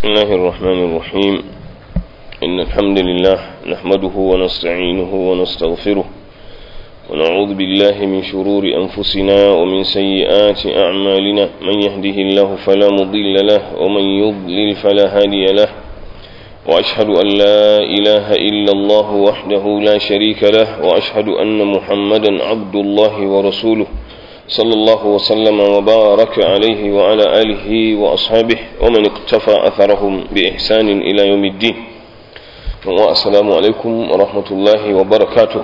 بسم الله الرحمن الرحيم إن الحمد لله نحمده ونستعينه ونستغفره ونعوذ بالله من شرور أنفسنا ومن سيئات أعمالنا من يهده الله فلا مضل له ومن يضلل فلا هادي له وأشهد أن لا إله إلا الله وحده لا شريك له وأشهد أن محمدا عبد الله ورسوله صلى الله وسلم وبارك عليه وعلى آله وأصحابه ومن اقتفى أثرهم بإحسان إلى يوم الدين والسلام عليكم ورحمة الله وبركاته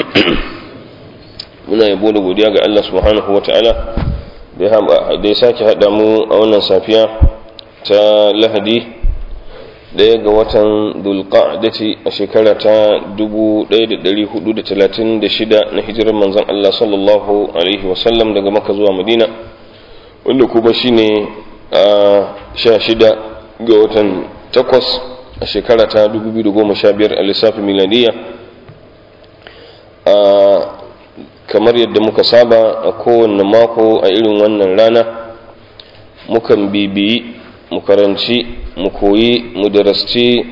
muna yabo da godiya ga Allah subhanahu wata'ala da ya sake haɗa mu a wannan safiya ta lahadi ɗaya ga watan dulqa'dati a shekara ta 1436 na hijirar manzon Allah sallallahu alaihi wasallam daga maka zuwa madina wanda kuma shine a 16 ga watan 8 a shekara ta 2015 a lissafin miladiya a kamar yadda muka saba a kowane mako a irin wannan rana mukan bibiyi mu karanci mu koyi mu darasci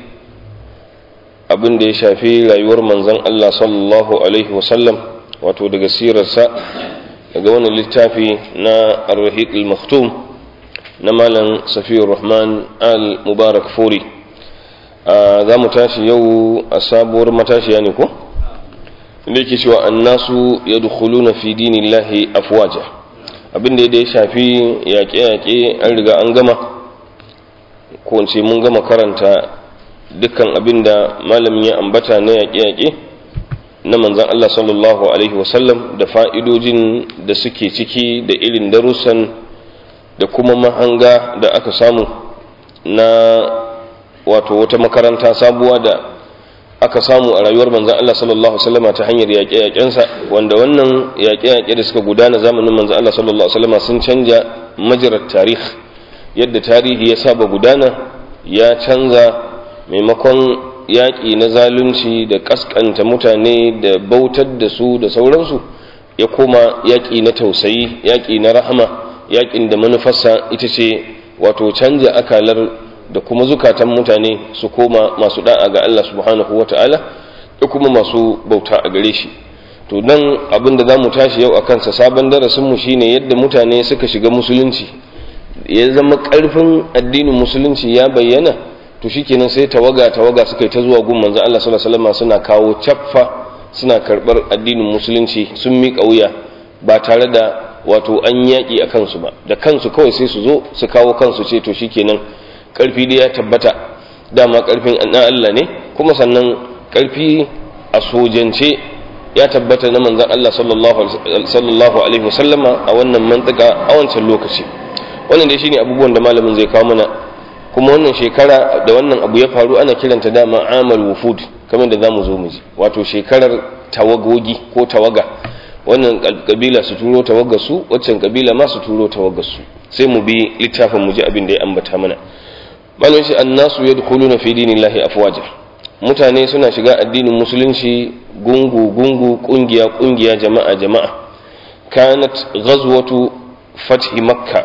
abin da ya shafi rayuwar manzon Allah sallallahu alaihi wasallam wato daga sirarsa daga wani littafi na ar-rahiq al-maktum na malam safiyar rahman al-mubarak furi za mu tashi yau a sabuwar matashiya ne ko inda yake cewa annasu yadkhuluna fi dinillahi afwaja abin da ya shafi yaƙe-yaƙe an riga an gama ko ce mun gama karanta dukkan abin da malamin ya ambata na yaƙe-yaƙe na manzan Allah sallallahu Alaihi wasallam da fa'idojin da suke ciki da irin darussan da kuma mahanga da aka samu na wato wata makaranta sabuwa da aka samu a rayuwar manzan Allah sallallahu Alaihi wasallama ta hanyar yaƙe-yaƙensa wanda wannan yaƙe-yaƙe da suka gudana zamanin manzan Allah sallallahu Alaihi wasallama sun canja majirar tarih yadda tarihi ya saba gudana ya canza maimakon yaƙi na zalunci da ƙasƙanta mutane da bautar da su da sauransu ya koma yaƙi na tausayi yaƙi na rahama yaƙin da manufarsa ita ce wato canja akalar da kuma zukatan mutane su koma masu da'a ga Allah subhanahu wa ta'ala da kuma masu bauta a gare shi to nan abin da za mu tashi yau a kansa sabon darasinmu shine yadda mutane suka shiga musulunci ya zama ƙarfin addinin musulunci ya bayyana to shikenan sai tawaga tawaga suka yi ta zuwa gun manzon Allah sallallahu alaihi wasallam suna kawo caffa suna karbar addinin musulunci sun miƙa wuya ba tare da wato an yaƙi a kansu ba da kansu kawai sai su zo su kawo kansu ce to shikenan ƙarfi da ya tabbata dama ƙarfin na Allah ne kuma sannan ƙarfi a sojance ya tabbata na manzon Allah sallallahu alaihi wasallama a wannan mantaka a wancan lokaci wannan dai shine abubuwan da malamin zai kawo mana kuma wannan shekara da wannan abu ya faru ana kiranta dama amal wufud kamar da zamu zo mu ji wato shekarar tawagogi ko tawaga wannan kabila su turo tawagar su waccan kabila ma su turo tawagar su sai mu bi littafin mu ji abin da ya ambata mana malamin shi annasu yadkhuluna fi dinillahi afwaja mutane suna shiga addinin musulunci gungu gungu kungiya kungiya jama'a jama'a kanat ghazwatu fathi makkah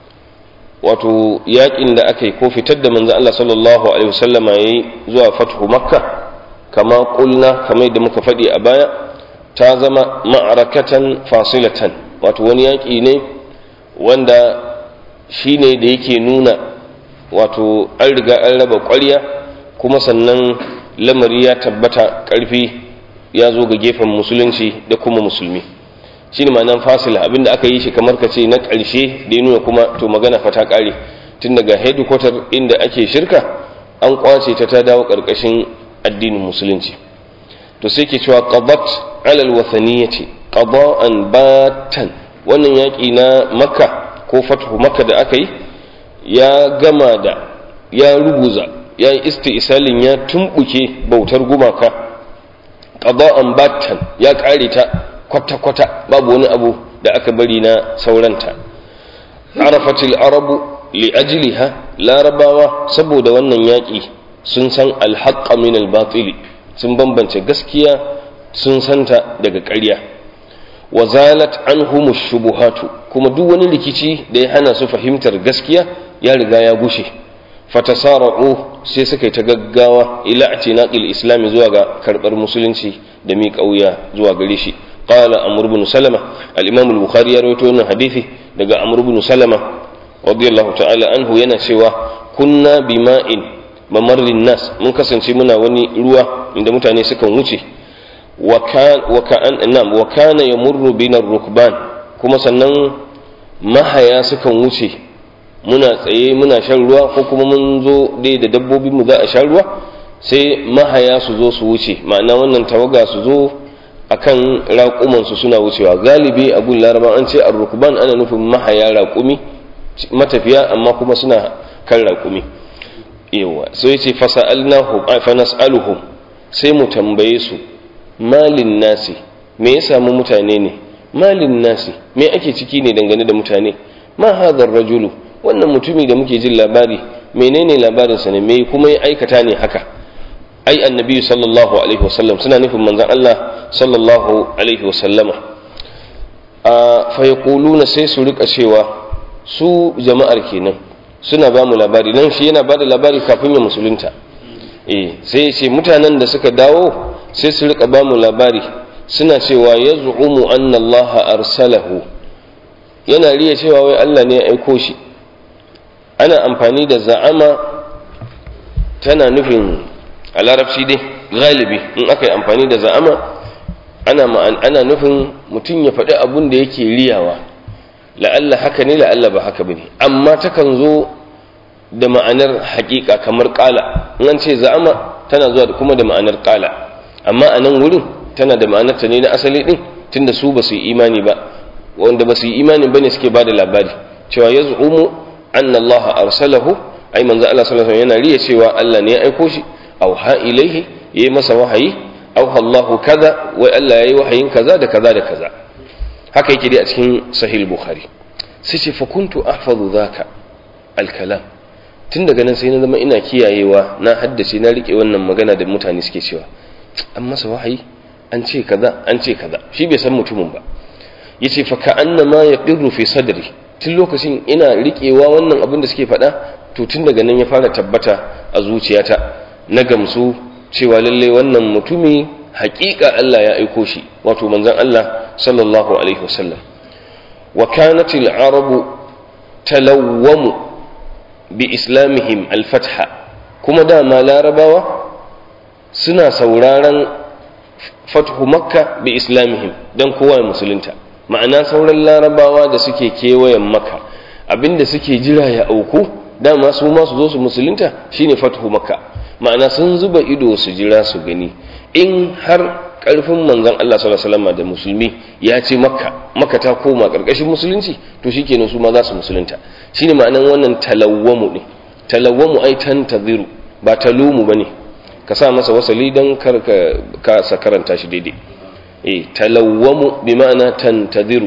wato yakin da aka yi ko fitar da manzo Allah sallallahu alaihi wasallam yayi zuwa fathu makka kama kulna kamar da muka faɗi a baya ta zama ma'arakatan fasilatan wato wani yaki ne wanda shine da yake nuna wato an riga an raba ƙwarya kuma sannan lamari ya tabbata ƙarfi ya zo ga gefen musulunci da kuma musulmi shi ne ma'anan fasila abinda aka yi shi kamar ka ce na ƙarshe da ya nuna kuma to magana fata ƙare tun daga headquarter inda ake shirka an kwace ta ta dawo ƙarƙashin addinin musulunci to sai ke cewa qadat alal wathaniyati qada'an batan wannan yaƙi na makka ko fathu makka da aka yi ya gama da ya ruguza ya yi isti'salin ya tumbuke bautar gumaka qada'an batan ya ƙare ta kwata-kwata babu wani abu da aka bari na sauranta arafatil arabu li'ajliha larabawa saboda wannan yaƙi sun san alhaqqa min albatili sun bambance gaskiya sun santa daga ƙarya wa zalat anhum shubuhatu kuma duk wani rikici da ya hana su fahimtar gaskiya ya riga ya gushe fatasara'u sai suka yi ta gaggawa ila atinaqil islami zuwa ga karbar musulunci da mi kauya zuwa gare shi qala amr ibn salama al-imam al-bukhari ya rawaito wannan hadisi daga amr ibn salama radiyallahu ta'ala anhu yana cewa kunna bima'in mamarrin nas mun kasance muna wani ruwa inda mutane sukan wuce wa kana yamurru bina rukban kuma sannan mahaya sukan wuce muna tsaye muna shan ruwa ko kuma mun zo dai da dabbobin mu za a sha ruwa sai mahaya su zo su wuce ma'ana wannan tawaga su zo akan raƙuman su suna wucewa galibi a gun laraba an ce ar-rukban ana nufin mahaya raƙumi matafiya amma kuma suna kan raƙumi yawa so yace fasa'alnahu fa nas'aluhum sai mu tambaye su malin nasi me ya samu mutane ne malin nasi me ake ciki ne dangane da mutane ma hadha rajulu wannan mutumi da muke jin labari menene labarin sa ne me kuma ya aikata ne haka ai annabi sallallahu alaihi wasallam suna nufin manzon Allah sallallahu alaihi wasallama a fa yaquluna sai su rika cewa su jama'ar kenan suna ba mu labari nan shi yana ba da labari kafin ya musulunta eh sai ya ce mutanen da suka dawo sai su rika ba mu labari suna cewa ya zu'umu anna Allah arsalahu yana riya cewa wai Allah ne ya aiko shi ana amfani da za'ama tana nufin a larabci dai galibi in aka yi amfani da za'ama ana ana nufin mutum ya faɗi abun da yake riyawa la'alla haka ne la'alla ba haka bane amma takan zo da ma'anar haƙiƙa kamar ƙala in an ce za'ama tana zuwa da kuma da ma'anar ƙala amma a nan wurin tana da ma'anar ta ne na asali din tunda su ba su yi imani ba wanda ba su yi imani bane suke ba da labari cewa ya zu'umu anna Allah arsalahu ai manzo Allah sallallahu alaihi yana riya cewa Allah ne ya aiko shi aw ha ilaihi yayi masa wahayi aw Allahu kaza wai Allah yayi wahayin kaza da kaza da kaza haka yake dai a cikin sahih bukhari sai ce fa kuntu ahfazu zaka al-kalam tun daga nan sai na zama ina kiyayewa na haddace na rike wannan magana da mutane suke cewa an masa wahayi an ce kaza an ce kaza shi bai san mutumin ba yace fa ka annama yaqirru fi sadri tun lokacin ina rikewa wannan abin da suke faɗa to tun daga nan ya fara tabbata a zuciyata na gamsu cewa lalle wannan mutumi haƙiƙa Allah ya aiko shi wato manzon Allah sallallahu alaihi wasallam wa kanat al-arabu talawwamu bi islamihim al-fatha kuma dama larabawa suna sauraron fathu makka bi islamihim dan kowa ya musulunta ma'ana sauran larabawa da suke kewayen makka abinda suke jira ya auku dama su ma su zo su musulunta shine fathu makka ma'ana sun zuba ido su jira su gani in har karfin manzon Allah sallallahu alaihi wasallam da musulmi ya ce makka makka ta koma karkashin musulunci to shikenan su ma za su musulunta shine ma'anan wannan talawwamu ne talawwamu ai tantaziru ba talumu bane ka sa masa wasali dan kar ka sa karanta shi daidai eh talawwamu bi ma'ana tantaziru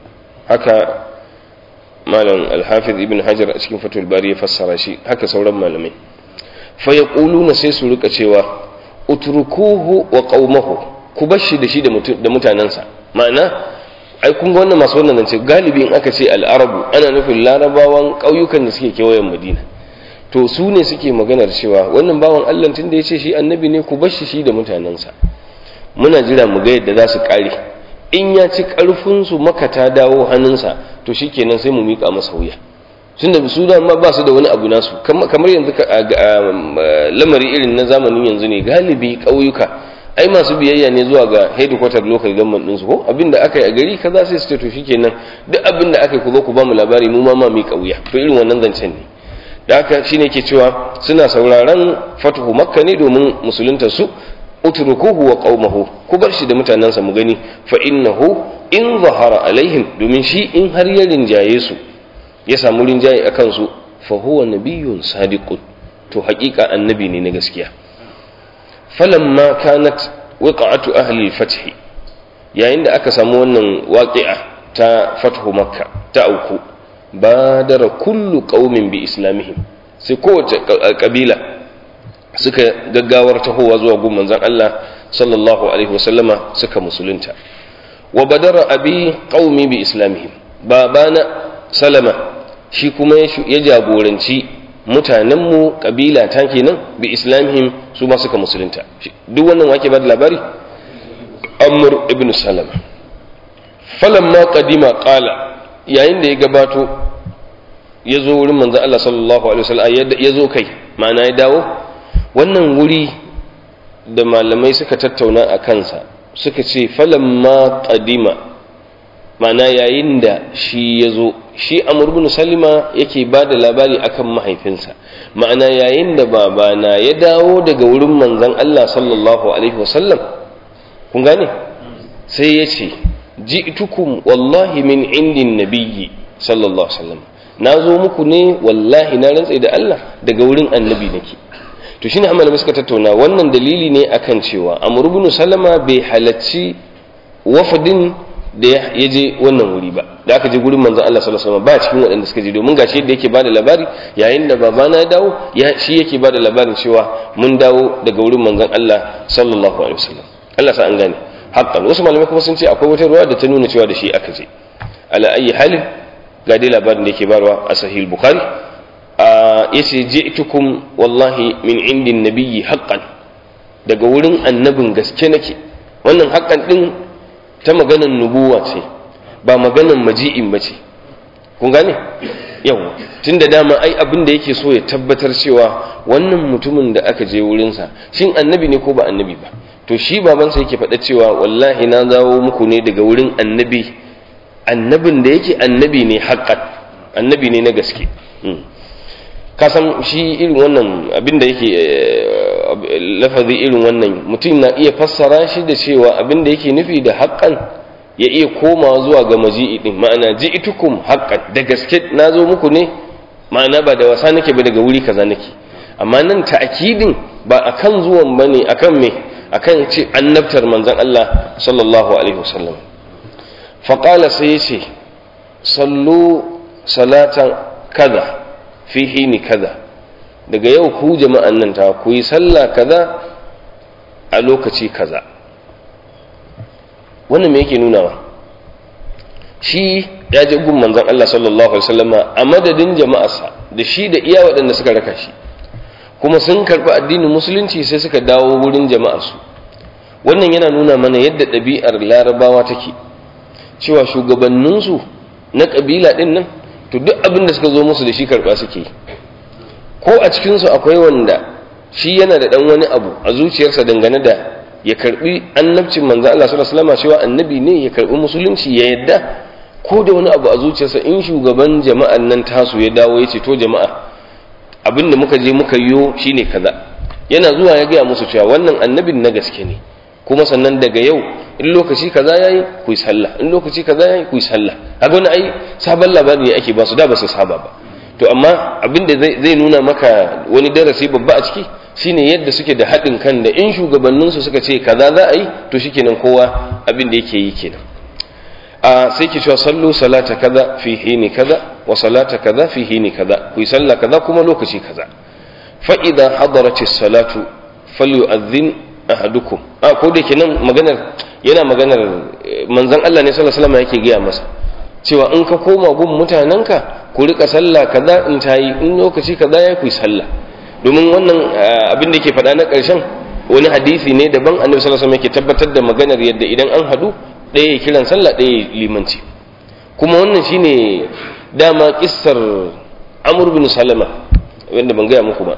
haka malam al-hafiz ibn hajar a cikin fatul bari ya fassara shi haka sauran malamai fa yaquluna sai su rika cewa utrukuhu wa qaumahu ku bar shi da shi da mutanensa ma'ana ai kun ga wannan masu wannan zance galibi in aka ce al'arabu ana nufin larabawan ƙauyukan da suke kewayen madina to su ne suke maganar cewa wannan bawan allah tun da ya ce shi annabi ne ku bar shi shi da mutanensa muna jira mu ga yadda za su ƙare in ya ci ƙarfinsu maka ta dawo hannunsa to shi kenan sai mu miƙa masa wuya tun da su dama ba su da wani abu nasu kamar yanzu lamari irin na zamanin yanzu ne galibi ƙauyuka ai masu biyayya ne zuwa ga headquarter local government ɗinsu ko abinda aka yi a gari kaza sai su ce to shikenan duk abinda aka yi ku zo ku ba mu labari mu ma ma mi kauya to irin wannan zancen ne da haka shine ke cewa suna sauraron fatuhu makka ne domin musulunta su utrukuhu wa qaumahu ku bar shi da mutanansa mu gani fa innahu in zahara alaihim domin shi in har ya rinjaye su ya samu rinjaye akan su fa huwa nabiyyun sadiqun to haƙiƙa annabi ne na gaskiya falamma kanat wiqa'atu ahli al-fath yayin da aka samu wannan waqi'a ta fathu makka ta auku badara kullu qaumin bi islamihim sai kowace kabila suka gaggawar tahowa zuwa gun manzon Allah sallallahu alaihi wasallama suka musulunta wa badara abi qaumi bi islamihim babana salama shi kuma ya jagoranci mutanenmu kabila ta kenan bi islamihim su ma suka musulunta duk wannan wake ba da labari amr ibn salama falamma qadima qala yayin da ya gabato ya zo wurin manzon Allah sallallahu alaihi wasallam ya zo kai ma'ana ya dawo wannan wuri da malamai suka tattauna a kansa suka ce falamma qadima ma'ana yayin da shi ya zo shi amur bin salima yake ba da labari akan mahaifinsa ma'ana yayin da babana ya dawo daga wurin manzon Allah sallallahu alaihi wasallam kun gane sai ya ce ji'tukum wallahi min indin nabiyyi sallallahu alaihi wasallam na zo muku ne wallahi na rantse da Allah daga wurin annabi nake to shine amma suka tattauna wannan dalili ne akan cewa amur bin salama bai halacci wafadin da ya je wannan wuri ba da aka je gurin manzon Allah sallallahu alaihi wasallam ba cikin waɗanda suka je domin gashi yadda yake bada labari yayin da babana ya dawo ya shi yake bada labarin cewa mun dawo daga wurin manzon Allah sallallahu alaihi wasallam Allah sa an gane haqqan wasu malamai kuma sun ce akwai wata ruwa da ta nuna cewa da shi aka je ala ayi halin ga dai labarin da yake barwa a sahih bukhari yace ji'tukum wallahi min indin nabiyyi haqqan daga wurin annabin gaske nake wannan haqqan din ta maganan nubuwa ce ba maganan maji'in ba ce kun gane yau tun da dama ai abin da yake so ya tabbatar cewa wannan mutumin da aka je wurinsa shin annabi ne ko ba annabi ba to shi babansa yake faɗa cewa wallahi na zawo muku ne daga wurin annabi annabin da yake annabi ne haƙƙan annabi ne na gaske ka san shi irin wannan abin da yake lafazi irin wannan mutum na iya fassara shi da cewa abin da yake nufi da haƙƙan ya iya komawa zuwa ga maji'i din ma'ana ji'tukum haqqan da gaske na zo muku ne ma'ana ba da wasa nake ba daga wuri kaza nake amma nan ta'kidin ba akan zuwan bane akan me akan ce annabtar manzon Allah sallallahu alaihi wasallam fa qala sai yace sallu salatan kaza fi hini kaza daga yau ku jama'an nan ta ku yi sallah kaza a lokaci kaza wannan me yake nunawa shi ya je gun manzon Allah sallallahu alaihi wasallama a madadin jama'arsa da shi da iya waɗanda suka raka shi kuma sun karɓi addinin musulunci sai suka dawo wurin jama'arsu wannan yana nuna mana yadda ɗabi'ar larabawa take cewa shugabanninsu na ƙabila ɗin nan to duk abin da suka zo musu da shi karɓa suke ko a cikinsu akwai wanda shi yana da ɗan wani abu a zuciyarsa dangane da ya karbi annabcin manzo Allah sallallahu alaihi wasallam cewa annabi ne ya karbi musulunci ya yadda ko da wani abu a zuciyarsa in shugaban jama'an nan tasu ya dawo ya ce to jama'a abin da muka je muka yiwo shine kaza yana zuwa ya gaya musu cewa wannan annabin na gaske ne kuma sannan daga yau in lokaci kaza yayi ku yi sallah in lokaci kaza yayi ku yi sallah kaga wani ai sabon labari ne ake ba su da ba su saba ba to amma abin da zai nuna maka wani darasi babba a ciki shine yadda suke da haɗin kan da in shugabanninsu suka ce kaza za a yi to shikenan kowa abin da yake yi kenan a sai ke cewa sallu salata kaza fi hini kaza wa salata kaza fi hini kaza ku yi sallah kaza kuma lokaci kaza fa idza hadarati salatu falyu'adhdhin ahadukum a ko da kenan maganar yana maganar manzon Allah ne sallallahu alaihi wasallam yake gaya masa cewa in ka koma gun mutanenka ku rika sallah kaza in tayi in lokaci kaza ya ku yi sallah domin wannan abin da ke faɗa na ƙarshen wani hadisi ne daban annabi sallallahu alaihi wasallam yake tabbatar da maganar yadda idan an hadu ɗaya ya kiran sallah ɗaya ya limanci kuma wannan shine dama kissar Amr bin Salama wanda ban gaya muku ba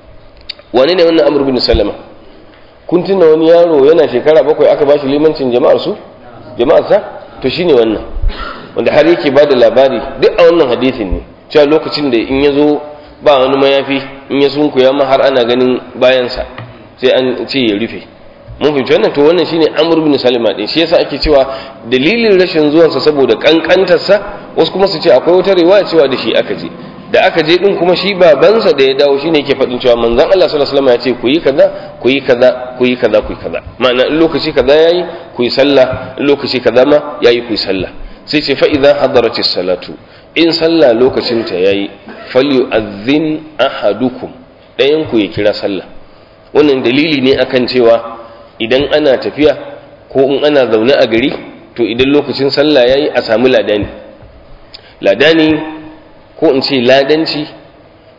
wani ne wannan Amr bin Salama kun tuna wani yaro yana shekara bakwai aka bashi limancin jama'ar su jama'ar sa to shine wannan wanda har yake bada labari duk a wannan hadisin ne cewa lokacin da in ya zo ba wani mayafi in ya sunkuya ma har ana ganin bayansa sai an ce ya rufe mun fahimci wannan to wannan shine amr bin salima din shi yasa ake cewa dalilin rashin zuwansa saboda kankantarsa wasu kuma su ce akwai wata riwaya cewa da shi aka je da aka je din kuma shi babansa da ya dawo shine yake faɗin cewa manzon Allah sallallahu alaihi wasallam ya ce ku yi kaza ku yi kaza ku yi kaza ku yi kaza ma'ana in lokaci kaza yayi ku yi sallah in lokaci kaza ma yayi ku yi sallah sai ce fa idza hadaratis salatu in sallah lokacin ta yayi falyu'adhdhin ahadukum dayan ku ya kira sallah wannan dalili ne akan cewa idan ana tafiya ko in ana zaune a gari to idan lokacin sallah yayi a samu ladani ladani ko in ce ladanci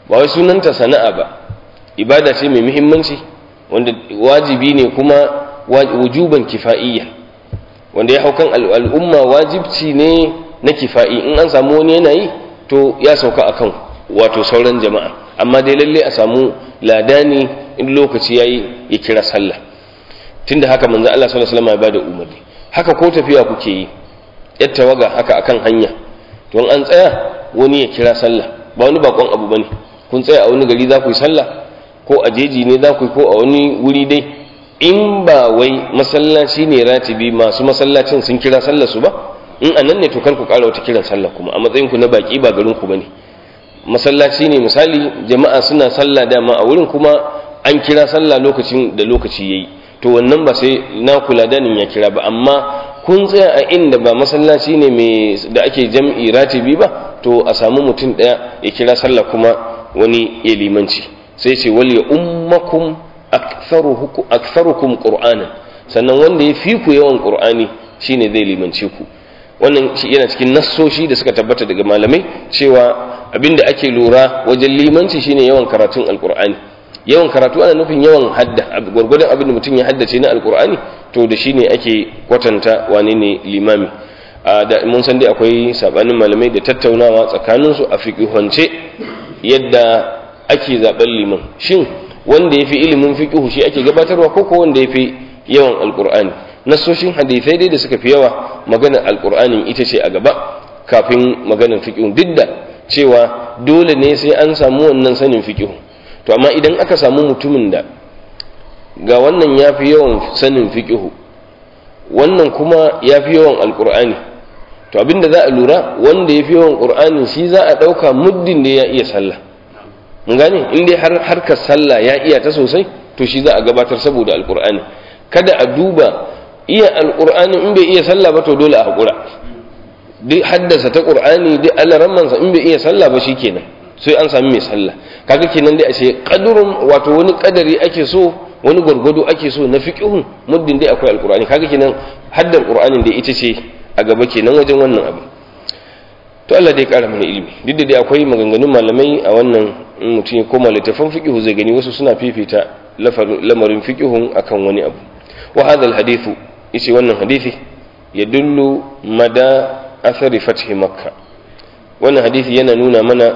ba wai sunanta sana'a ba ibada ce mai muhimmanci wanda wajibi ne kuma wujuban kifa'iyya wanda ya haukan al'umma wajibci ne na kifa'i in an samu wani yanayi to ya sauka akan wato sauran jama'a amma dai lalle a samu ladani in lokaci yayi ya kira sallah tunda haka manzo Allah sallallahu alaihi wasallam ya bada umarni haka ko tafiya kuke yi yar tawaga haka akan hanya to an tsaya wani ya kira sallah ba wani bakon abu bane kun tsaya a wani gari za ku yi sallah ko a jeji ne za ku yi ko a wani wuri dai in ba wai masallaci ne ratibi masu masallacin sun kira sallah su ba in a nan ne to kar ku ƙara wata kiran sallah kuma a matsayin ku na baki ba garin ku bane masallaci ne misali jama'a suna sallah dama a wurin kuma an kira sallah lokacin da lokaci yayi to wannan ba sai na kula danin ya kira ba amma kun tsaya a inda ba masallaci ne mai da ake jam'i ratibi ba to a samu mutum ɗaya ya kira sallah kuma wani ya limanci sai ce wal ya ummakum aktharukum qur'anan sannan wanda ya fi ku yawan qur'ani shine zai limance ku wannan yana cikin nassoshi da suka tabbata daga malamai cewa abinda ake lura wajen limanci shine yawan karatun alqur'ani yawan karatu ana nufin yawan hadda gwargwadon abin da mutum ya haddace na alqur'ani to da shine ake kwatanta wane ne limami da mun san dai akwai sabanin malamai da tattaunawa tsakaninsu a fiqihance yadda ake zaben liman shin wanda ya fi ilimin fiqihu shi ake gabatarwa ko ko wanda ya fi yawan alqur'ani nasoshin hadisai dai da suka fi yawa maganar alqur'anin ita ce a gaba kafin maganar fiqihu duk da cewa dole ne sai an samu wannan sanin fiqihu to amma idan aka samu mutumin da ga wannan ya fi yawan sanin fiqihu wannan kuma ya fi yawan alqur'ani to abinda za a lura wanda ya fi yawan qur'ani shi za a ɗauka muddin da ya iya sallah mun gane in dai har harkar sallah ya iya ta sosai to shi za a gabatar saboda alqur'ani kada a duba iya alqur'ani in bai iya sallah ba to dole a hakura duk haddasa ta qur'ani duk alarammansa in bai iya sallah ba shikenan sai an sami mai sallah kaga kenan dai a ce qadrun wato wani kadari ake so wani gwargwado ake so na fiqhun muddin dai akwai alqur'ani kaga kenan haddar qur'anin da ita ce a gaba kenan wajen wannan abu to Allah dai kara mana ilimi duk da dai akwai maganganun malamai a wannan in mutum ya koma littafin fiqhu zai gani wasu suna fifita lamarin fiqhun akan wani abu wa hadha alhadithu yace wannan hadisi yadullu mada athari fathi makka wannan hadisi yana nuna mana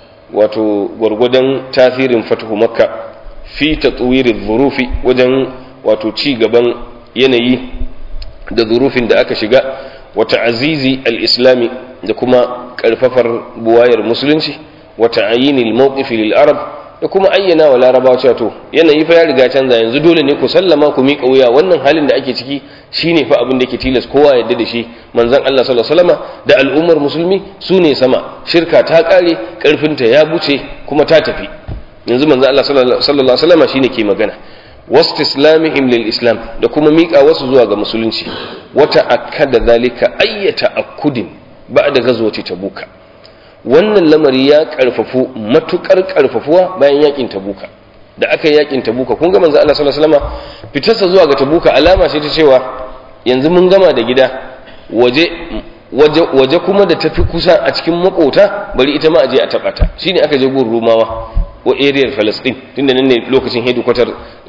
wato gwargwadon tasirin fathu makka fi tatwiri dhurufi wajen wato ci gaban yanayi da zurufin da aka shiga wa ta'azizi al-islami da kuma karfafar buwayar musulunci wa ta'ayinil mawqifi lil arab da kuma ayyana wa larabawa cewa to yanayi fa ya riga canza yanzu dole ne ku sallama ku miƙa wuya wannan halin da ake ciki shine fa abin da yake tilas kowa yadda da shi manzon Allah sallallahu alaihi wasallama da al'ummar musulmi su ne sama shirka ta kare karfinta ya buce kuma ta tafi yanzu manzon Allah sallallahu alaihi wasallama shine ke magana wastislamihim lil islam da kuma miƙa wasu zuwa ga musulunci wata akkada zalika ayyata akudin ba'da gazwati tabuka wannan lamari ya karfafu matukar karfafuwa bayan yakin tabuka da aka yi yakin tabuka kun ga manzo Allah sallallahu alaihi wasallam fitarsa zuwa ga tabuka alama ce ta cewa yanzu mun gama da gida waje waje waje kuma da tafi kusa a cikin makota bari ita ma aje a taba ta shine aka je gun rumawa wa area Palestine tunda nan ne lokacin headquarter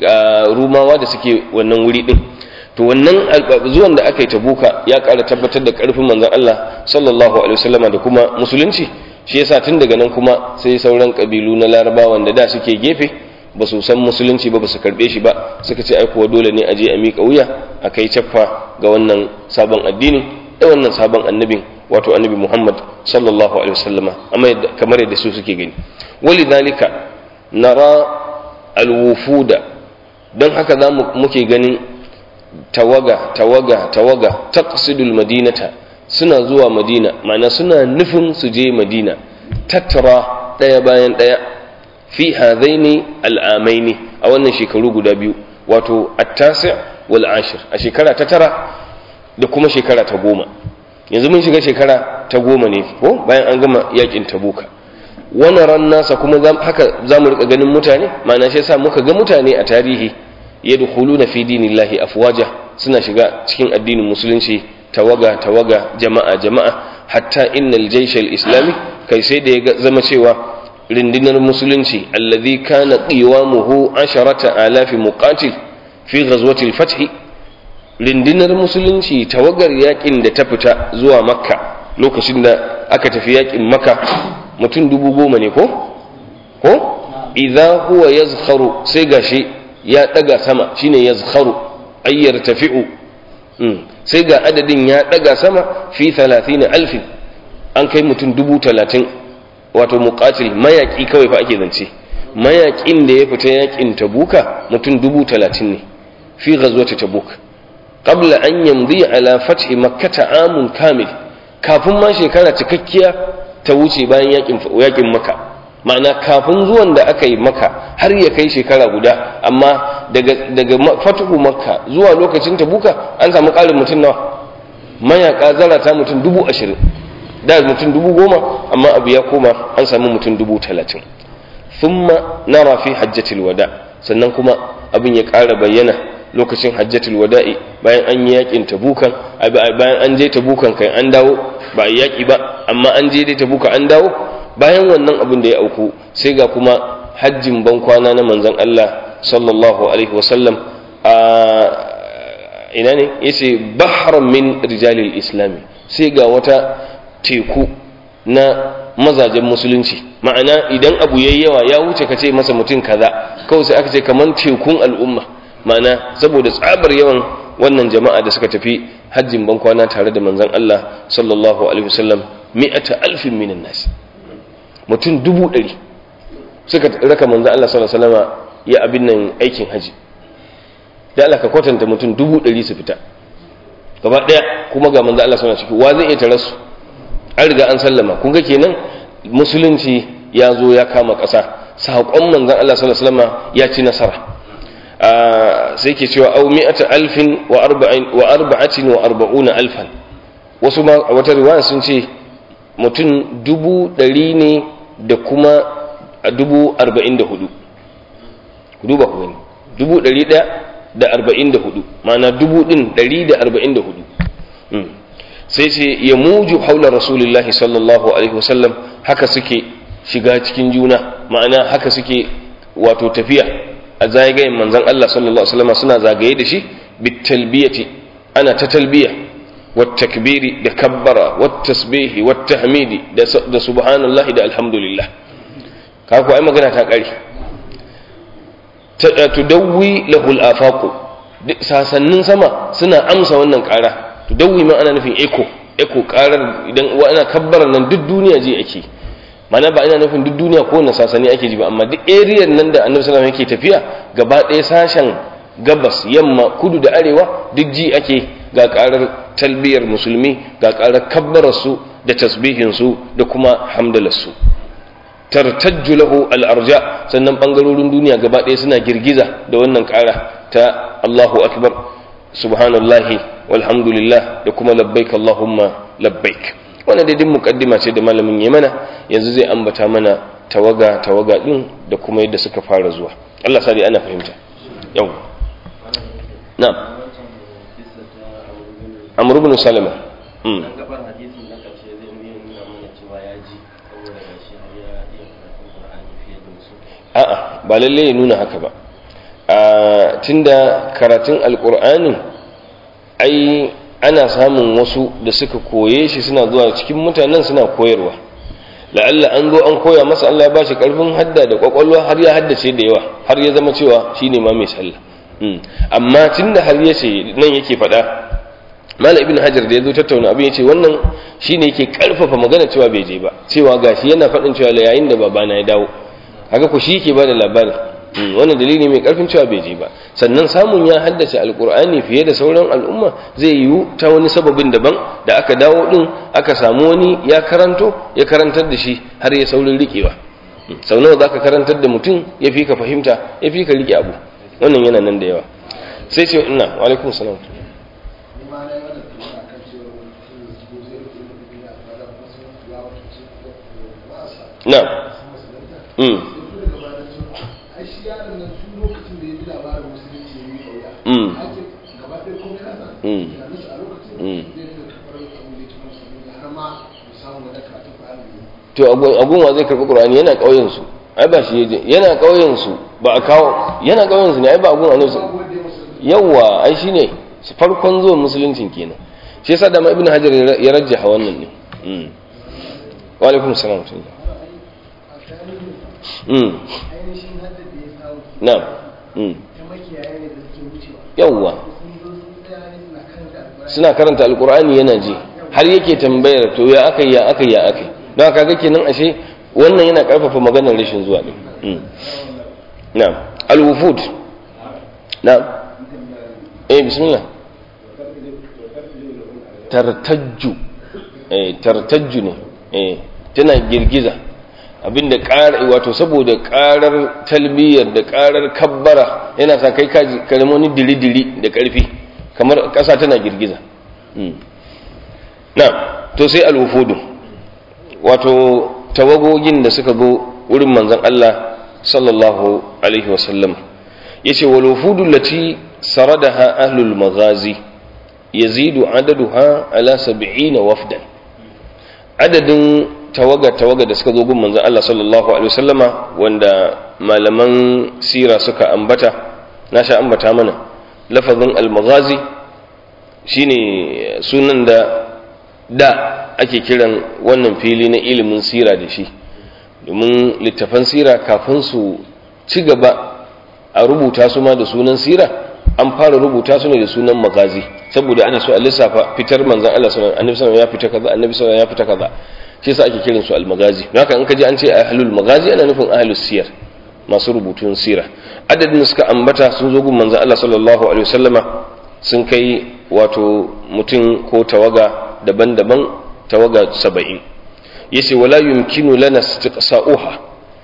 rumawa da suke wannan wuri din to wannan zuwan da aka yi tabuka ya ƙara tabbatar da ƙarfin manzon Allah sallallahu alaihi wasallama da kuma musulunci shi yasa tun daga nan kuma sai sauran kabilu na larabawan da da suke gefe ba su san musulunci ba ba su karbe shi ba suka ce ai kuwa dole ne a je a miƙa wuya a kai caffa ga wannan sabon addini da wannan sabon annabin wato annabi Muhammad sallallahu alaihi wasallama amma kamar yadda su suke gani walidhalika nara alwufuda don haka za muke ganin tawaga tawaga tawaga taqsidul madinata suna zuwa madina ma'ana suna nufin su je madina tattara daya bayan daya fi hadaini al'amaini a wannan shekaru guda biyu wato at-tasi' wal ashir a shekara ta tara da kuma shekara ta goma yanzu mun shiga shekara ta goma ne ko bayan an gama yakin tabuka wannan ran nasa kuma haka za mu rika ganin mutane ma'ana shi yasa muka ga mutane a tarihi yadkhuluna fi dinillahi afwaja suna shiga cikin addinin musulunci tawaga tawaga jama'a jama'a hatta innal jaysh al-islami kai sai da ya zama cewa rindinar musulunci alladhi kana qiwamuhu asharata alafi muqatil fi ghazwati al-fath rindinar musulunci tawagar yakin da ta fita zuwa makka lokacin da aka tafi yakin makka mutum dubu goma ne ko ko idza huwa yazkharu sai gashi ya daga sama shine yazkharu ay yartafi'u sai ga adadin ya daga sama fi 30 alfin an kai mutum dubu talatin wato muqatil mayaki kawai fa ake zance mayakin da ya fita yakin tabuka mutum dubu talatin ne fi ghazwati tabuk qabla an yamdi ala fathi makkah amun kamil kafin ma shekara cikakkiya ta wuce bayan yakin yakin makka ma'ana kafin zuwan da aka yi maka har ya kai shekara guda amma daga daga fatuhu makka zuwa lokacin tabuka an samu ƙarin mutum nawa mayaka zarata mutum dubu ashirin da mutum dubu goma amma abu ya koma an samu mutum dubu talatin thumma nara fi hajjatil wada sannan kuma abin ya ƙara bayyana lokacin hajjatul wada'i bayan an yi yakin tabukan bayan an je tabukan kai an dawo ba a yaki ba amma an je dai tabuka an dawo bayan wannan abin da ya auku sai ga kuma hajjin ban kwana na manzon Allah sallallahu alaihi wasallam a ina ne yace bahran min rijalil islami sai ga wata teku na mazajen musulunci ma'ana idan abu yayi yawa ya wuce ka ce masa mutum kaza kawai sai aka ce kaman tekun al'umma ma'ana saboda tsabar yawan wannan jama'a da suka tafi hajjin ban kwana tare da manzon Allah sallallahu alaihi wasallam mi'ata alfin minan nas mutum dubu ɗari suka raka manzon Allah sallallahu alaihi wasallam ya abin nan aikin haji da Allah ka kwatanta mutum dubu ɗari su fita gaba ɗaya kuma ga manzon Allah sallallahu alaihi wasallam wa zai iya tare su an riga an sallama kun ga kenan musulunci ya zo ya kama ƙasa saƙon manzon Allah sallallahu alaihi wasallam ya ci nasara sai ke cewa au mi'ata alfin wa arba'atin wa arba'una alfan wasu ma a wata riwaya sun ce mutum dubu ɗari ne da kuma dubu arba'in da hudu duba ku gani dubu ɗari ɗaya da arba'in da hudu ma'ana dubu ɗin ɗari da arba'in da hudu sai ce ya muju haula rasulullahi sallallahu alaihi wasallam haka suke shiga cikin juna ma'ana haka suke wato tafiya a zagayen manzon Allah sallallahu alaihi wasallam suna zagaye da shi bitalbiyati ana ta talbiya wat takbiri da kabbara wat tasbihi wat tahmidi da subhanallahi da alhamdulillah ka ku ai magana ta kare ta tudawwi lahu al-afaq sasannin sama suna amsa wannan kara tudawwi ma ana nufin echo echo karar idan wa ana kabbara nan duk duniya ji ake mana ba ina nufin duk duniya ko na sasani ake ji ba amma duk area nan da annabi sallallahu alaihi yake tafiya gaba ɗaya sashen gabas yamma kudu da arewa duk ji ake ga karar talbiyar musulmi ga karar kabbarar su da tasbihin su da kuma hamdalar su tartajju lahu al-arja sannan bangarorin duniya gaba ɗaya suna girgiza da wannan kara ta Allahu akbar subhanallahi walhamdulillah da kuma labbaik Allahumma labbaik wannan dai din mukaddima ce da malamin ya mana yanzu zai ambata mana tawaga tawaga din da kuma yadda suka fara zuwa Allah sa dai ana fahimta yau na'am Amr ibn Salama mm a'a ba lalle ya nuna haka ba a tunda karatun alqur'anin ai ana samun wasu da suka koye shi suna zuwa cikin mutanen suna koyarwa la'alla an zo an koya masa Allah ya ba shi karfin hadda da kwakwalwa har ya haddace da yawa har ya zama cewa shine ma mai sallah amma tunda har ya ce nan yake faɗa mala ibn hajar da ya zo tattauna abin ya ce wannan shine yake karfafa magana cewa bai je ba cewa gashi yana faɗin cewa yayin da babana ya dawo haka ku shi yake ba da labarin wannan dalili mai karfin cewa bai je ba sannan samun ya haddace alkur'ani fiye da sauran al'umma zai yiwu ta wani sababin daban da aka dawo din aka samu wani ya karanto ya karantar da shi har ya saurin riƙewa sau nawa za ka karantar da mutum ya fi ka fahimta ya fi ka riƙe abu wannan yana nan da yawa sai ce ina wa alaikum salam na mm to agun wa zai karɓi qur'ani yana ƙauyen su ai ba shi yaje yana ƙauyen su ba a kawo yana ƙauyen su ne ai ba agun annabi yawa ai shine farkon zuwan musuluncin kenan shi yasa da ma ibnu hajar ya rajjaha wannan ne wa alaikum salam mm na'am mm yawwa suna karanta alkur'ani yana ji har yake tambayar to ya aka ya aka ya aka don haka ga kenan ashe wannan yana karfafa maganar rashin zuwa din na'am al-wufud na'am eh bismillah tartajju eh tartajju ne eh tana girgiza abinda ƙara wato saboda ƙarar talbiyar da ƙarar kabbara yana sa kai kaji wani diri-diri da ƙarfi kamar ƙasa tana girgiza na to sai alwufudu wato tawagogin da suka zo wurin manzan Allah sallallahu alaihi wasallam ya ce walwufudu lati saradaha ahlul magazi yazidu adaduha ala sab'ina wafdan adadin tawaga-tawaga da suka zo gun manzan Allah sallallahu Alaihi wasallama wanda malaman sira suka ambata na sha ambata mana lafazin almaghazi shine sunan da da ake kiran wannan fili na ilimin sira da shi domin littafan sira kafin su ci gaba a rubuta su ma da sunan sira an fara rubuta su ne da sunan magazi saboda ana so a lissafa fitar manzan Allah sallallahu alaihi wasallam ya fita kaza annabi sallallahu ya fita kaza shi yasa ake kiran su al-magazi haka in ka ji an ce ahlul magazi ana nufin ahlus siyar masu rubutun sira adadin da suka ambata sun zo gun manzon Allah sallallahu alaihi wasallama sun kai wato mutum ko tawaga daban-daban tawaga 70 yace wala yumkinu lana istiqsa'uha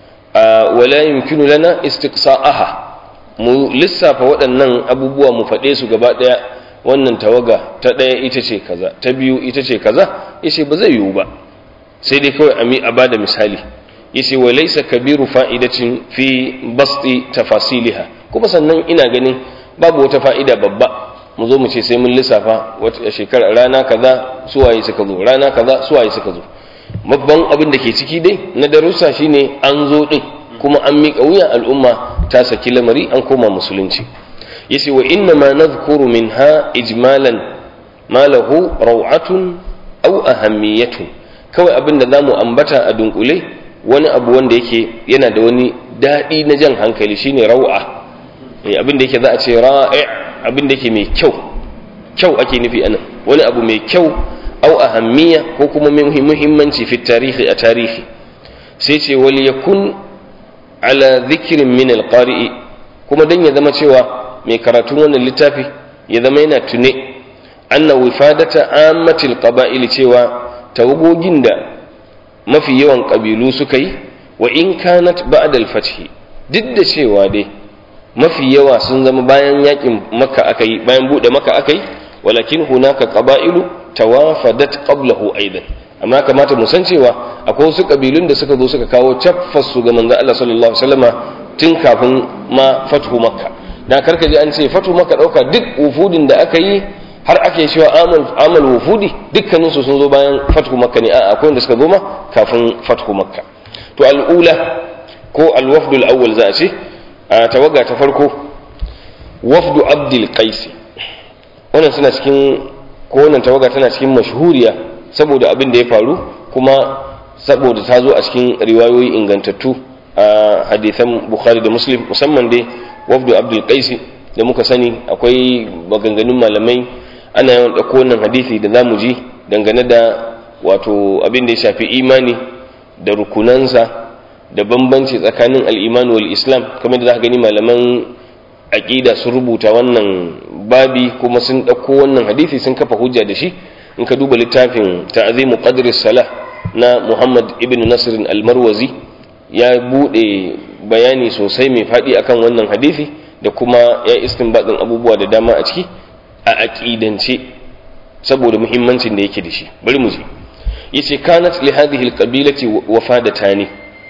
wala yumkinu lana istiqsa'aha mu lissafa waɗannan abubuwa mu faɗe su gaba ɗaya wannan tawaga ta ɗaya ita ce kaza ta biyu ita ce kaza yace ba zai yiwu ba sai dai kawai ami a bada misali yace wa laysa kabiru fa'idatin fi basti tafasiliha kuma sannan ina ganin babu wata fa'ida babba mu zo mu ce sai mun lissafa wata shekara rana kaza suwaye suka zo rana kaza suwaye suka zo babban abin da ke ciki dai na darussa shine an zo din kuma an miƙa wuya al'umma ta saki lamari an koma musulunci yace wa inna ma nadhkuru minha ijmalan ma lahu raw'atun aw ahammiyatun kawai abin da zamu ambata a dunkule wani abu wanda yake yana da wani daɗi na jan hankali shine raw'a abin da yake za a ce ra'i abin da yake mai kyau kyau ake nufi anan wani abu mai kyau au ahammiya ko kuma muhimmanci fi tarihi a tarihi sai ce wal yakun ala dhikrin min alqari'i kuma dan ya zama cewa mai karatun wannan littafi ya zama yana tune anna wifadata ammatil qaba'il cewa tawagogin da mafi yawan kabilu suka yi wa in kanat ba'da al-fath duk da cewa dai mafi yawa sun zama bayan yakin makka akai bayan bude makka akai walakin hunaka qaba'ilu tawafadat qablahu aidan amma kamata mu san cewa akwai wasu kabilun da suka zo suka kawo su ga manzo Allah sallallahu alaihi wasallama tun kafin ma fathu makka dan karka ji an ce fathu makka dauka duk wufudin da aka yi har ake cewa amal amal wufudi dukkanin su sun zo bayan fathu makka ne a akwai wanda suka zo ma kafin fathu makka to al'ula ko al-wafdul awwal za a ce a tawaga ta farko wafdu abdul qais wannan suna cikin ko wannan tawaga tana cikin mashhuriya saboda abin da ya faru kuma saboda ta zo a cikin riwayoyi ingantattu a hadisan bukhari da muslim musamman dai wafdu abdul qais da muka sani akwai maganganun malamai ana yawan ɗauko wannan hadisi da zamu ji dangane da wato abin da ya shafi imani da rukunansa da bambanci tsakanin al'imanu wal islam kamar da za ka gani malaman aƙida sun rubuta wannan babi kuma sun ɗauko wannan hadisi sun kafa hujja da shi in ka duba littafin ta'azimu qadri salah na muhammad ibn nasirin almarwazi ya buɗe bayani sosai mai faɗi akan wannan hadisi da kuma ya istinbadin abubuwa da dama a ciki a aƙidance saboda muhimmancin da yake da shi bari mu ji yace kanat li hadhihi alqabilati wafadatani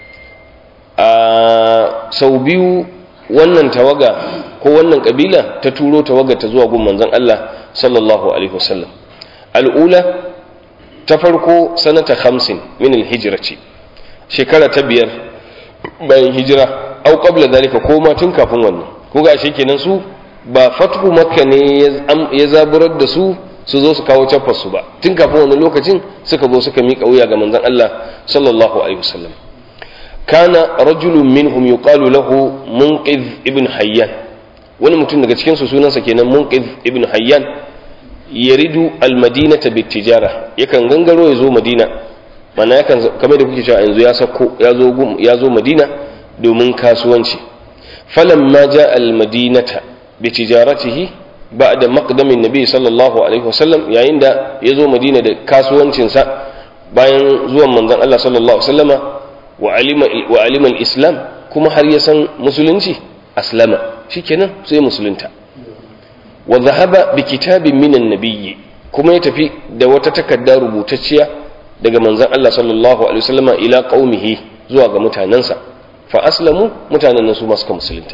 a sau biyu wannan tawaga ko wannan kabila ta turo tawaga ta zuwa gun manzon Allah sallallahu alaihi wasallam al'ula ta farko sanata 50 min al-hijra ce shekara ta biyar bayan hijira au qabla zalika ko ma tun kafin wannan ko ga shi kenan su ba fathu makka ne ya zaburar da su su zo su kawo caffar su ba tun kafin wannan lokacin suka zo suka miƙa wuya ga manzon Allah sallallahu alaihi wasallam kana rajulun minhum yuqalu lahu munqiz ibn hayyan wani mutum daga cikin su sunansa kenan munqiz ibn hayyan yaridu almadinata bitijara yakan gangaro ya zo madina mana yakan kamar da kuke cewa yanzu ya sako ya zo ya zo madina domin kasuwanci falamma ja almadinata bitijaratihi ba'da maqdamin nabi sallallahu alaihi wasallam yayin da ya zo madina da kasuwancinsa bayan zuwan manzon Allah sallallahu alaihi wasallama wa alima wa alima islam kuma har ya san musulunci aslama shikenan sai musulunta wa zahaba bi kitabin minan nabiyyi kuma ya tafi da wata takarda rubutacciya daga manzon Allah sallallahu alaihi wasallama ila qaumihi zuwa ga mutanansa fa aslamu mutanen nan su ma suka musulunta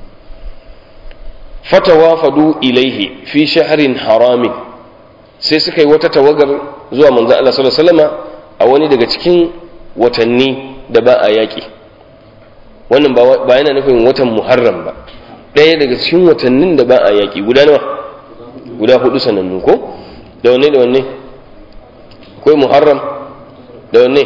fatawafadu ilaihi fi shahrin haramin sai suka yi wata tawagar zuwa manzon Allah sallallahu alaihi wasallama a wani daga cikin watanni da ba a yaƙi wannan ba yana nufin watan muharram ba ɗaya daga cikin watannin da ba a yaƙi guda nawa guda hudu sanannu ko da wanne da wanne akwai muharram da wanne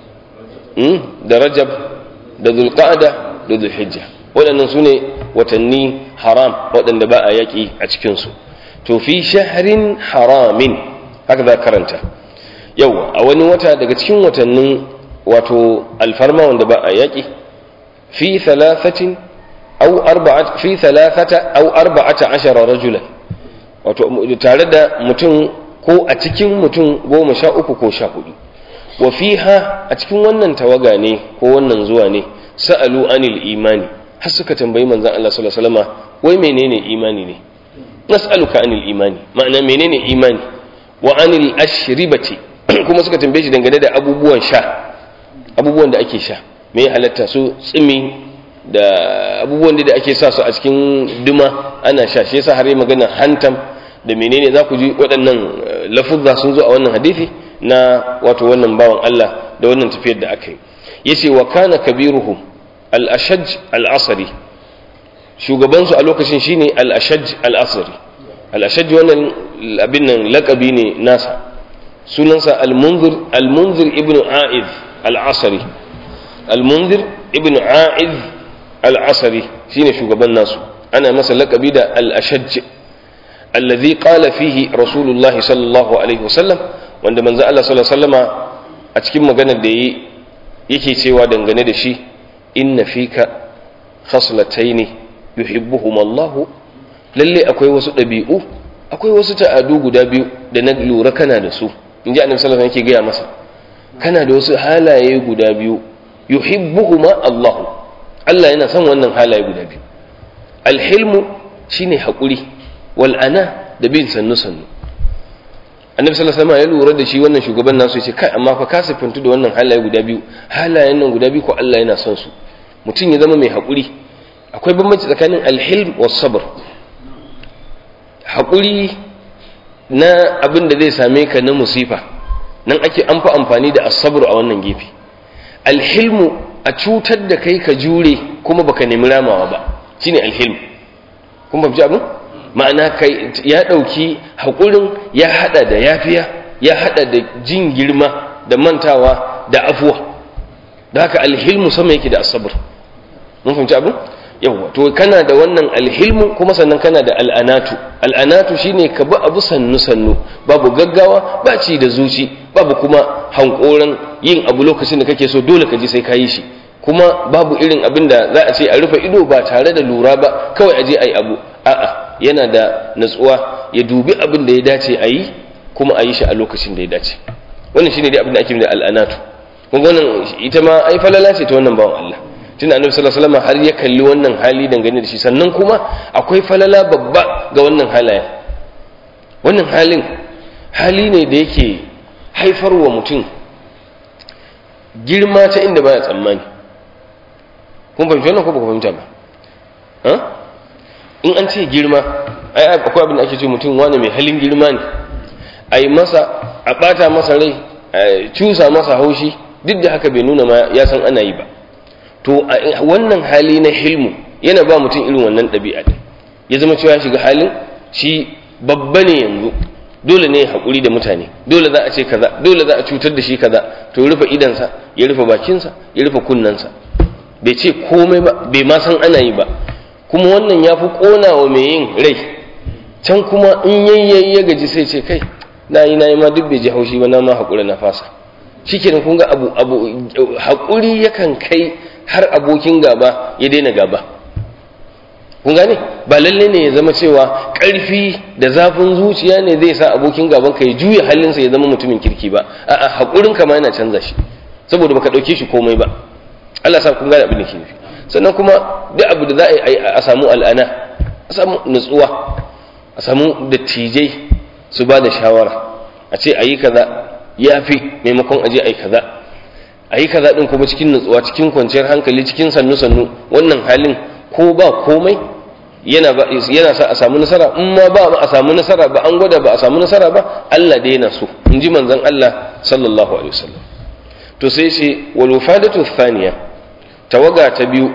da rajab da zulqa'ada da zulhijja waɗannan su ne watanni haram waɗanda ba a yaƙi a cikinsu to fi shahrin haramin haka za karanta yau a wani wata daga cikin watannin wato alfarma wanda ba a yaƙi fi thalathatin أو أربعة في ثلاثة أو أربعة عشر رجلا wato tare da mutum ko a cikin mutum goma sha uku ko sha hudu wa fiha a cikin wannan tawaga ne ko wannan zuwa ne sa'alu anil imani har suka tambayi manzon Allah sallallahu alaihi wasallam wai menene imani ne nas'aluka anil imani ma'ana menene imani wa anil ashribati kuma suka tambaye shi dangane da abubuwan sha abubuwan da ake sha me halatta su tsimi da abubuwan da ake sa su a cikin duma ana sha shi yasa har yi magana hantam da menene za ku ji waɗannan lafuzza sun zo a wannan hadisi na wato wannan bawan Allah da wannan tafiyar da aka yi yace wa kana kabiruhum al-ashaj al-asri shugaban su a lokacin shine al-ashaj al-asri al-ashaj wannan abin nan laqabi ne nasa sunansa al-munzir al-munzir ibn a'iz al-asri al-munzir ibn a'iz al-asri shine shugaban nasu ana masa laqabi da al-ashaj alladhi qala fihi rasulullahi sallallahu alaihi wasallam wanda manzo Allah sallallahu alaihi wasallama a cikin maganar da yi yake cewa dangane da shi inna fika khaslataini yuhibbuhum Allah lalle akwai wasu dabi'u akwai wasu ta'adu guda biyu da na lura kana da su inji annabi sallallahu alaihi wasallam yake gaya masa kana da wasu halaye guda biyu yuhibbuhuma Allah Allah yana son wannan halaye guda biyu alhilmu shine hakuri wal ana da bin sannu sannu annabi sallallahu alaihi wasallam ya lura da shi wannan shugaban nasu ya ce kai amma fa ka sifantu da wannan halaye guda biyu halayen nan guda biyu ko Allah yana son su mutum ya zama mai hakuri akwai bambanci tsakanin alhilm was sabr hakuri na abin da zai same ka na musifa nan ake an fi amfani da asabru a wannan gefe alhilmu a cutar da kai ka jure kuma baka nemi ramawa ba shine alhilm kun fahimci abin ma'ana kai ya ɗauki haƙurin ya haɗa da yafiya ya haɗa da jin girma da mantawa da afuwa da haka alhilmu sama yake da asabar mun fahimci abin yawwa to kana da wannan alhilmu kuma sannan kana da al'anatu al'anatu shine ka bi abu sannu sannu babu gaggawa ba ci da zuci babu kuma hankoran yin abu lokacin da kake so dole ka ji sai ka yi shi kuma babu irin abin da za a ce a rufe ido ba tare da lura ba kawai a je a yi abu a'a yana da natsuwa ya dubi abin da ya dace a yi kuma a yi shi a lokacin da ya dace wannan shine dai abin da ake da al'anatu kun wannan ita ma ai falala ce ta wannan bawan Allah tunda annabi sallallahu alaihi wasallam har ya kalli wannan hali dangane da shi sannan kuma akwai falala babba ga wannan halayen wannan halin hali ne da yake haifarwa mutum girma ta inda baya tsammani kun fahimci wannan ko ba ku fahimta ba in an ce girma ai akwai abin da ake ce mutum wani mai halin girma ne a yi masa a ɓata masa rai a cusa masa haushi duk da haka bai nuna ma ya san ana yi ba to wannan hali na hilmu yana ba mutum irin wannan ɗabi'a ɗin ya zama cewa shiga halin shi babba ne yanzu dole ne haƙuri da mutane dole za a ce kaza dole za a cutar da shi kaza to rufe idansa ya rufe bakinsa ya rufe kunnensa bai ce komai ba bai ma san ana yi ba kuma wannan ya fi ƙona wa mai yin rai can kuma in yayyayi ya gaji sai ce kai na yi na yi ma duk bai ji haushi ba na ma haƙura na fasa shi kenan kun ga abu abu haƙuri yakan kai har abokin gaba ya daina gaba kun gane ba lalle ne ya zama cewa ƙarfi da zafin zuciya ne zai sa abokin gaban ka ya juya halinsa ya zama mutumin kirki ba a'a haƙurin ka ma yana canza shi saboda baka ɗauke shi komai ba Allah sa kun gane abin da ke nufi sannan kuma duk abu da za a yi a samu al'ana a samu nutsuwa a samu dattijai su ba da shawara a ce a yi kaza ya fi maimakon aje a yi kaza a yi kaza ɗin kuma cikin nutsuwa cikin kwanciyar hankali cikin sannu-sannu wannan halin ko ba komai yana ba yana sa a samu nasara in ma ba a samu nasara ba an gwada ba a samu nasara ba Allah da yana so in ji manzon Allah sallallahu alaihi wasallam to sai ce wal wafadatu thaniya tawaga ta biyu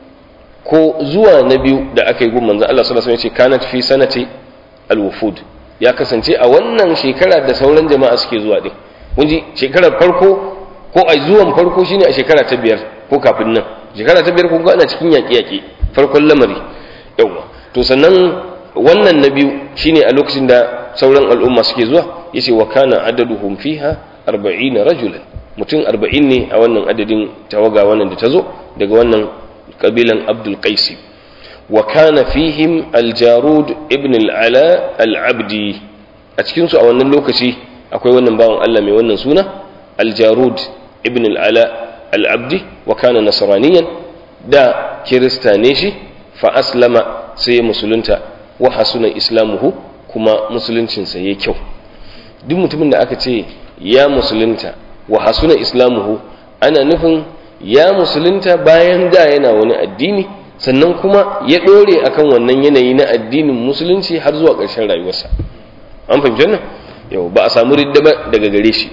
ko zuwa na biyu da aka yi gun manzon Allah sallallahu alaihi wasallam ya ce kanat fi sanati al wufud ya kasance a wannan shekara da sauran jama'a suke zuwa din kun ji shekarar farko ko a zuwan farko shine a shekara ta biyar ko kafin nan shekara ta biyar kun ga ana cikin yaƙe-yaƙe farkon lamari yawa to sannan wannan na biyu shine a lokacin da sauran al'umma suke zuwa yace wa kana adaduhum fiha 40 rajulan mutum 40 ne a wannan adadin tawaga wannan da tazo daga wannan kabilan Abdul Qais wa kana fihim al-Jarud ibn al-Ala al-Abdi a cikin su a wannan lokaci akwai wannan bawan Allah mai wannan suna al-Jarud ibn al-Ala al-Abdi wa kana nasraniyan da kirista ne shi fa aslama sai musulunta wa hasuna islamuhu kuma musuluncinsa yayi kyau duk mutumin da aka ce ya musulunta wa hasuna islamuhu ana nufin ya musulunta bayan da yana wani addini sannan kuma ya dore akan wannan yanayi na addinin musulunci har zuwa ƙarshen rayuwarsa an fahimci wannan yau ba a samu ridda ba daga gare shi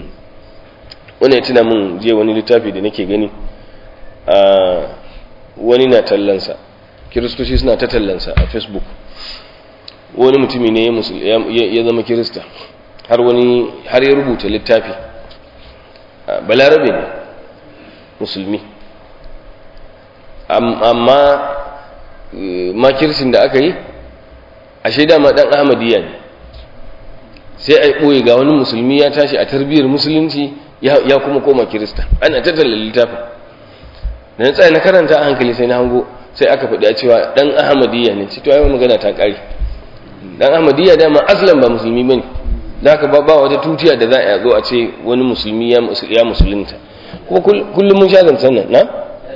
wannan ya tuna min je wani littafi da nake gani a wani na tallansa kiristoci suna ta tallansa a facebook wani mutumi ne ya zama kirista har wani har ya rubuta littafi balarabe ne musulmi amma makirsin da aka yi a shaida ma dan ahmadiyya ne sai a yi ɓoye ga wani musulmi ya tashi a tarbiyyar musulunci ya kuma koma kirista ana tattala littafin da na tsaye na karanta a hankali sai na hango sai aka faɗi a cewa ɗan ahmadiyya ne ce to ai magana ta ƙare ɗan ahmadiyya dama aslan ba musulmi bane da haka ba wata tutiya da za a zo a ce wani musulmi ya musulunta kuma kullum mun sha zancen nan na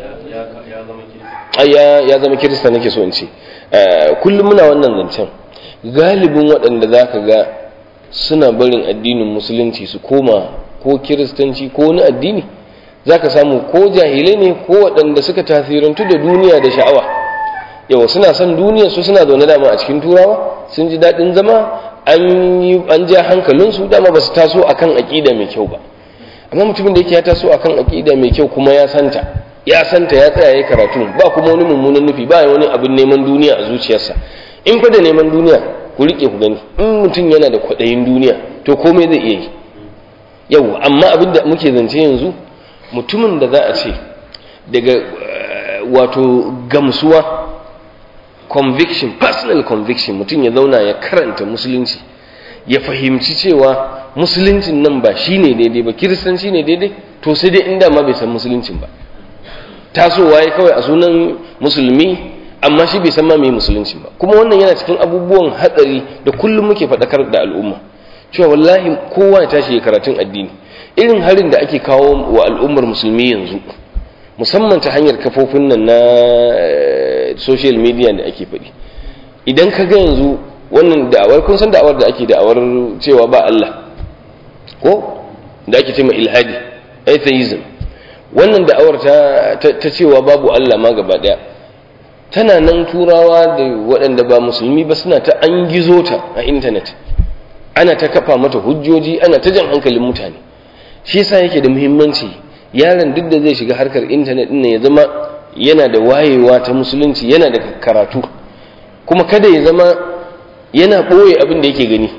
ya zama kirista nake so in ce kullum muna wannan zancen galibin waɗanda za ka ga suna barin addinin musulunci su koma ko kiristanci ko wani addini za ka samu ko jahilai ne ko waɗanda suka tasirantu da duniya da sha'awa yawa suna son duniya su suna zaune dama a cikin turawa sun ji daɗin zama an ja hankalinsu dama ba su taso akan aƙida mai kyau ba amma mutumin da yake ya taso akan aƙida mai kyau kuma ya santa ya santa ya tsaya ya karatu ba kuma wani mummunan nufi ba wani abin neman duniya a zuciyarsa in fa da neman duniya ku riƙe ku gani in mutum yana da kwaɗayin duniya to komai zai iya yi yau amma abin da muke zance yanzu mutumin da za a ce daga wato gamsuwa conviction personal conviction mutum ya zauna ya karanta musulunci ya fahimci cewa musuluncin nan ba shi ne daidai ba kiristanci ne daidai to sai dai inda ma bai san musuluncin ba tasowa ya kawai a sunan musulmi amma shi bai san ma mai musulunci ba kuma wannan yana cikin abubuwan hatsari da kullum muke faɗakar da al'umma cewa wallahi kowa ya tashi ya karatun addini irin harin da ake kawo wa al'ummar musulmi yanzu musamman ta hanyar kafofin nan na social media da ake faɗi idan ka ga yanzu wannan da'awar kun san da'awar da ake da'awar cewa ba Allah ko da ake ce ilhadi atheism wannan da'awar ta, ta, cewa babu Allah ma gaba ɗaya tana nan turawa da waɗanda ba musulmi ba suna ta an gizo ta a intanet ana ta kafa mata hujjoji ana ta jan hankalin mutane shi yasa yake da muhimmanci yaron duk da zai shiga harkar intanet ɗin ya zama yana da wayewa ta musulunci yana da karatu kuma kada ya zama yana ɓoye abin da yake gani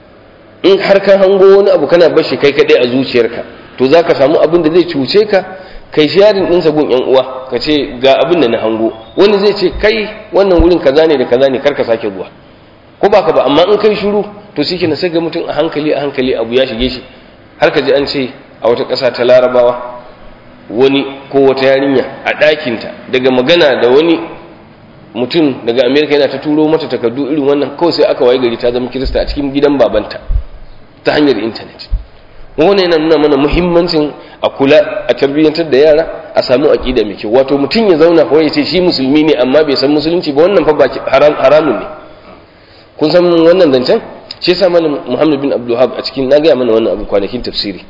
in har ka hango wani abu kana bashi kai kaɗai a zuciyarka to za ka samu abin da zai cuce ka kai sharing ɗinsa gun yan uwa ka ce ga abin da na hango wani zai ce kai wannan wurin kaza ne da kaza ne kar ka sake zuwa ko ba ka ba amma in kai shiru to shi na sai ga mutum a hankali a hankali abu ya shige shi har ka ji an ce a wata ƙasa ta larabawa wani ko wata yarinya a ɗakinta daga magana da wani mutum daga amerika yana ta turo mata takardu irin wannan kawai sai aka waye gari ta zama kirista a cikin gidan babanta ta hanyar intanet wannan yana nuna mana muhimmancin a kula a tarbiyyantar da yara a samu aƙida mai kyau wato mutum ya zauna kawai ya ce shi musulmi ne amma bai san musulunci ba wannan fa ba haramun ne kun san wannan zancen shi yasa malam muhammad bin abdulhab a cikin na gaya mana wannan abu kwanakin tafsiri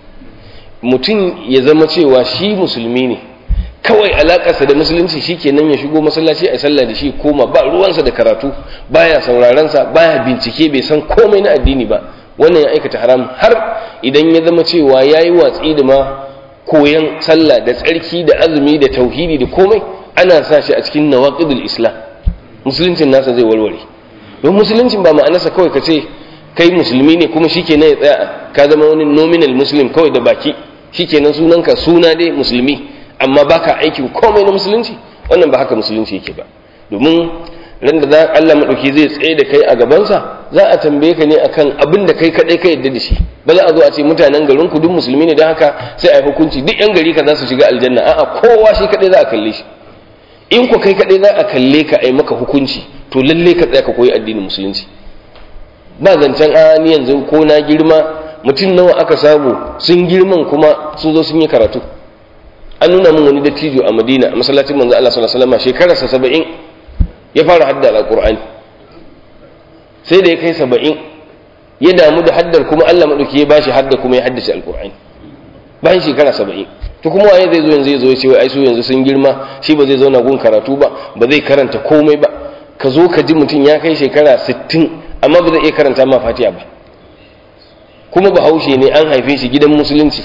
mutum ya zama cewa shi musulmi ne kawai alakarsa da musulunci shi kenan ya shigo masallaci a sallah da shi koma ba ruwansa da karatu baya saurarensa baya bincike bai san komai na addini ba wannan ya aikata haram har idan ya zama cewa ya yi watsi da ma koyan sallah da tsarki da azumi da tauhidi da komai ana sa shi a cikin nawaqidul islam musuluncin nasa zai warware don musuluncin ba ma'anarsa kawai ka ce kai musulmi ne kuma shikenan ya tsaya ka zama wani nominal muslim kawai da baki shikenan sunanka suna dai musulmi amma baka aikin komai na musulunci wannan ba haka musulunci yake ba domin ran da za Allah madauki zai tsaye da kai a gabansa za a tambaye ka ne akan abin da kai kadai ka yadda da shi ba za a zo a ce mutanen garin ku duk musulmi ne don haka sai a yi hukunci duk yan gari ka za su shiga aljanna a'a kowa shi kadai za a kalle shi in ku kai kadai za a kalle ka a yi maka hukunci to lalle ka tsaya ka koyi addinin musulunci ba zancen a ni yanzu ko na girma mutum nawa aka samu sun girman kuma sun zo sun yi karatu an nuna min wani dattijo a madina a masallacin manzo Allah sallallahu alaihi wasallam shekararsa saba'in ya fara hadda alqur'ani sai da ya kai saba'in ya damu da haddar kuma Allah madauki ya bashi hadda kuma ya haddace alqur'ani bayan shekara saba'in to kuma waye zai zo yanzu ya zo ya ce wai ai su yanzu sun girma shi ba zai zauna gun karatu ba ba zai karanta komai ba ka zo ka ji mutum ya kai shekara sittin amma ba zai iya karanta ma fatiha ba kuma bahaushe ne an haife shi gidan musulunci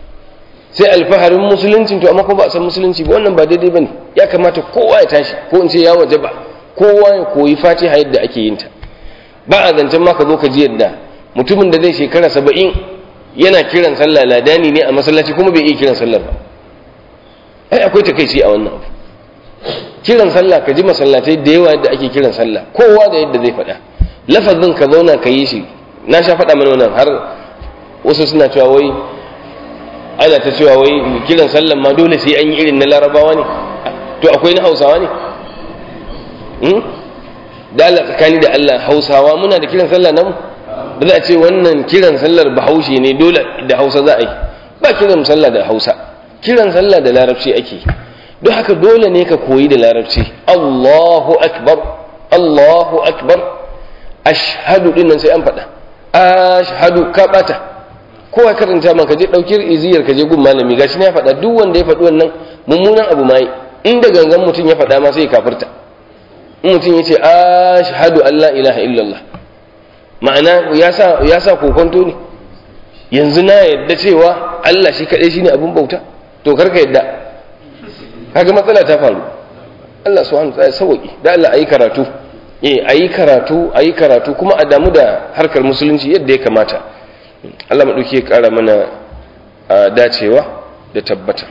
sai alfaharin musulunci to amma ko ba a san musulunci ba wannan ba daidai bane ya kamata kowa ya tashi ko in ce ya waje ba kowa ya koyi fatiha yadda ake yin ta ba a zancen ma ka zo ka ji yadda mutumin da zai shekara saba'in yana kiran sallah ladani ne a masallaci kuma bai iya kiran sallar ba ai akwai takaici a wannan abu kiran sallah ka ji masallatai da yawa yadda ake kiran sallah kowa da yadda zai faɗa lafazin ka zauna ka yi shi na sha faɗa mana wannan har wasu suna cewa wai ana ta cewa wai kiran sallan ma dole sai an yi irin na larabawa ne to akwai na hausawa ne da Allah tsakani da Allah hausawa muna da kiran sallah namu ba za a ce wannan kiran sallar bahaushe ne dole da hausa za a yi ba kiran sallah da hausa kiran sallah da larabci ake don haka dole ne ka koyi da larabci Allahu akbar Allahu akbar ashhadu din nan sai an faɗa ashhadu ka bata kowa karanta man ka je ɗauki iziyar ka je gun malami gashi ne ya faɗa duk wanda ya faɗi wannan mummunan abu mai inda gangan mutum ya faɗa ma sai ya kafirta in mutum ya ce ashhadu an la ilaha illallah ma'ana ya sa ya sa kokonto ne yanzu na yadda cewa Allah shi kaɗai shine abin bauta to karka yadda kaga matsala ta faru Allah subhanahu wa ta'ala sauki da Allah ayi karatu eh ayi karatu ayi karatu kuma a damu da harkar musulunci yadda ya kamata Allah maɗauki ya ƙara mana dacewa da tabbata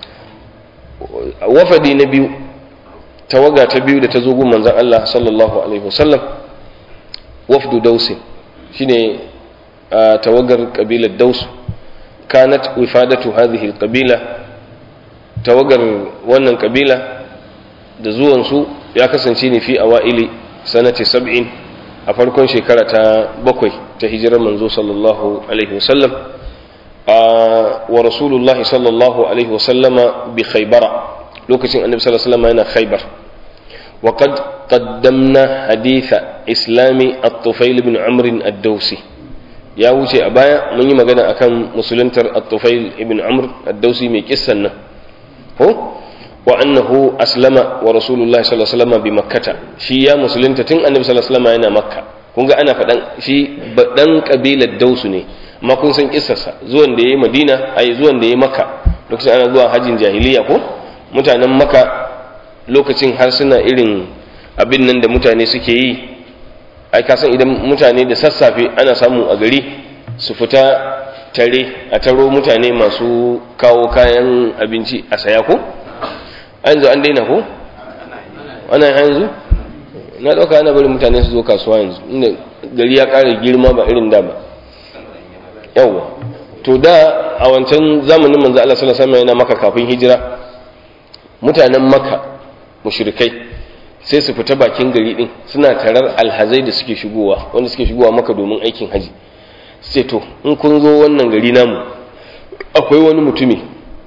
wafadi na biyu tawaga ta biyu da ta zo gun manzan Allah sallallahu alaihi wasallam wafdu dausin shine tawagar kabilar daus kanat wifadatu hadhihi alqabila tawagar wannan kabila da zuwan su ya kasance ne fi awaili sanati sab'in a farkon shekara ta bakwai ta hijirar manzo sallallahu alaihi wasallam wa rasulullahi sallallahu alaihi wasallama bi khaybara lokacin annabi sallallahu alaihi wasallam yana khaybar wa qad qaddamna haditha islami at-tufail ibn amr ad-dawsi ya wuce a baya mun yi magana akan musuluntar at-tufail ibn amr ad-dawsi mai kissan nan ko wa annahu aslama wa rasulullahi sallallahu alaihi wasallam bi makkata shi ya musulunta tun annabi sallallahu alaihi wasallam yana makka kun ga ana faɗan shi dan kabilar dausu ne amma kun san kissarsa zuwan da yayi Madina ai zuwan da yayi Makka lokacin ana zuwa hajjin jahiliya ko mutanen Makka lokacin har suna irin abin nan da mutane suke yi ai ka san idan mutane da sassafe ana samu a gari su fita tare a taro mutane masu kawo kayan abinci a saya ko an zo an daina ko ana yanzu na ɗauka ana bari mutane su zo kasuwa yanzu inda gari ya ƙara girma ba irin da ba yawwa to da a wancan zamanin manzo Allah sallallahu alaihi wasallam yana maka kafin hijira mutanen maka mushrikai sai su fita bakin gari din suna tarar alhazai da suke shigowa wanda suke shigowa maka domin aikin haji sai to in kun zo wannan gari namu akwai wani mutumi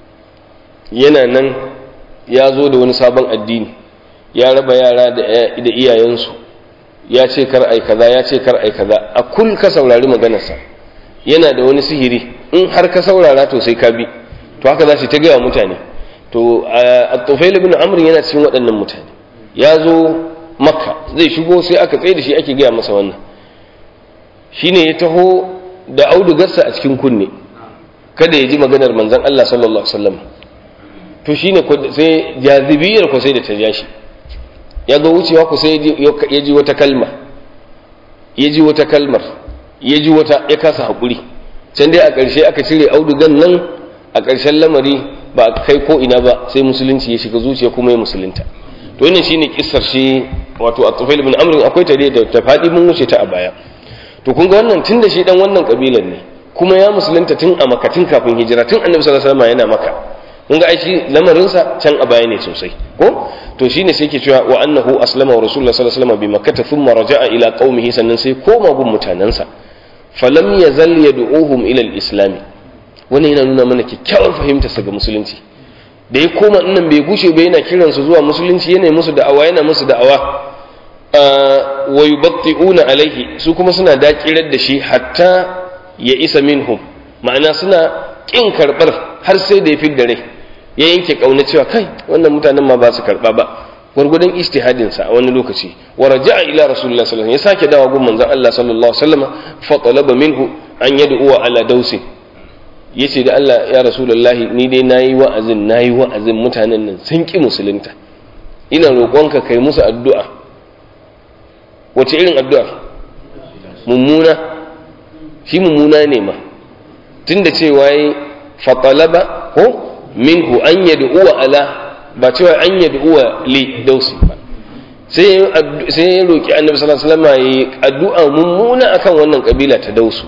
yana nan ya zo da wani sabon addini ya raba yara da iyayensu ya ce kar ai kaza ya ce kar ai kaza a kul ka saurari maganarsa yana da wani sihiri in har ka saurara to sai ka bi to haka za su ta gaya mutane to at-tufail ibn amr yana cikin waɗannan mutane ya zo makka zai shigo sai aka tsaye da shi ake gaya masa wannan shine ya taho da audugarsa a cikin kunne kada ya ji maganar manzon Allah sallallahu alaihi wasallam to shine sai jazibiyar ko sai da ta ja shi ya zo wucewa ku sai ya ji wata kalma ya ji wata kalmar ya ji wata ya kasa haƙuri can dai a ƙarshe aka cire audugan nan a ƙarshen lamari ba a kai ko ina ba sai musulunci ya shiga zuciya kuma ya musulunta to wannan shine kissar shi wato at-tufail ibn amr akwai ta da ta fadi mun wuce ta a baya to kun ga wannan tun da shi dan wannan kabilan ne kuma ya musulunta tun a makatin kafin hijira tun annabi sallallahu alaihi wasallam yana maka kun ga ai shi lamarinsa can a baya ne sosai ko to shine sai yake cewa wa annahu aslama wa rasulullah sallallahu alaihi wasallam bi makkah thumma raja'a ila qaumihi sannan sai koma gun mutanansa falam yazal yad'uhum ila al-islam wannan yana nuna mana kyakkyawar fahimtar sa ga musulunci da ya koma nan bai gushe ba yana kiran su zuwa musulunci yana musu da'awa yana musu da'awa wa yubatti'una alaihi su kuma suna dakirar da shi hatta ya isa minhum ma'ana suna kin karbar har sai da ya fi da rai ya yanke kauna cewa kai wannan mutanen ma ba su karba ba gwargwadon ijtihadin sa a wani lokaci wa raja'a ila rasulullah sallallahu alaihi wasallam ya sake dawo gun manzon Allah sallallahu alaihi wasallam fa talaba minhu an yad'u ala dausin yace da Allah ya rasulullahi ni dai nayi wa'azin nayi wa'azin mutanen nan sun ki musulunta ina roƙonka kai musu addu'a wace irin addu'a mummuna shi mummuna ne ma tunda cewa yi fatalaba ko minhu an yad'uwa ala ba cewa an yad'uwa li dausi ba sai sai ya roki annabi sallallahu alaihi wasallam yi addu'a mummuna akan wannan kabila ta dausu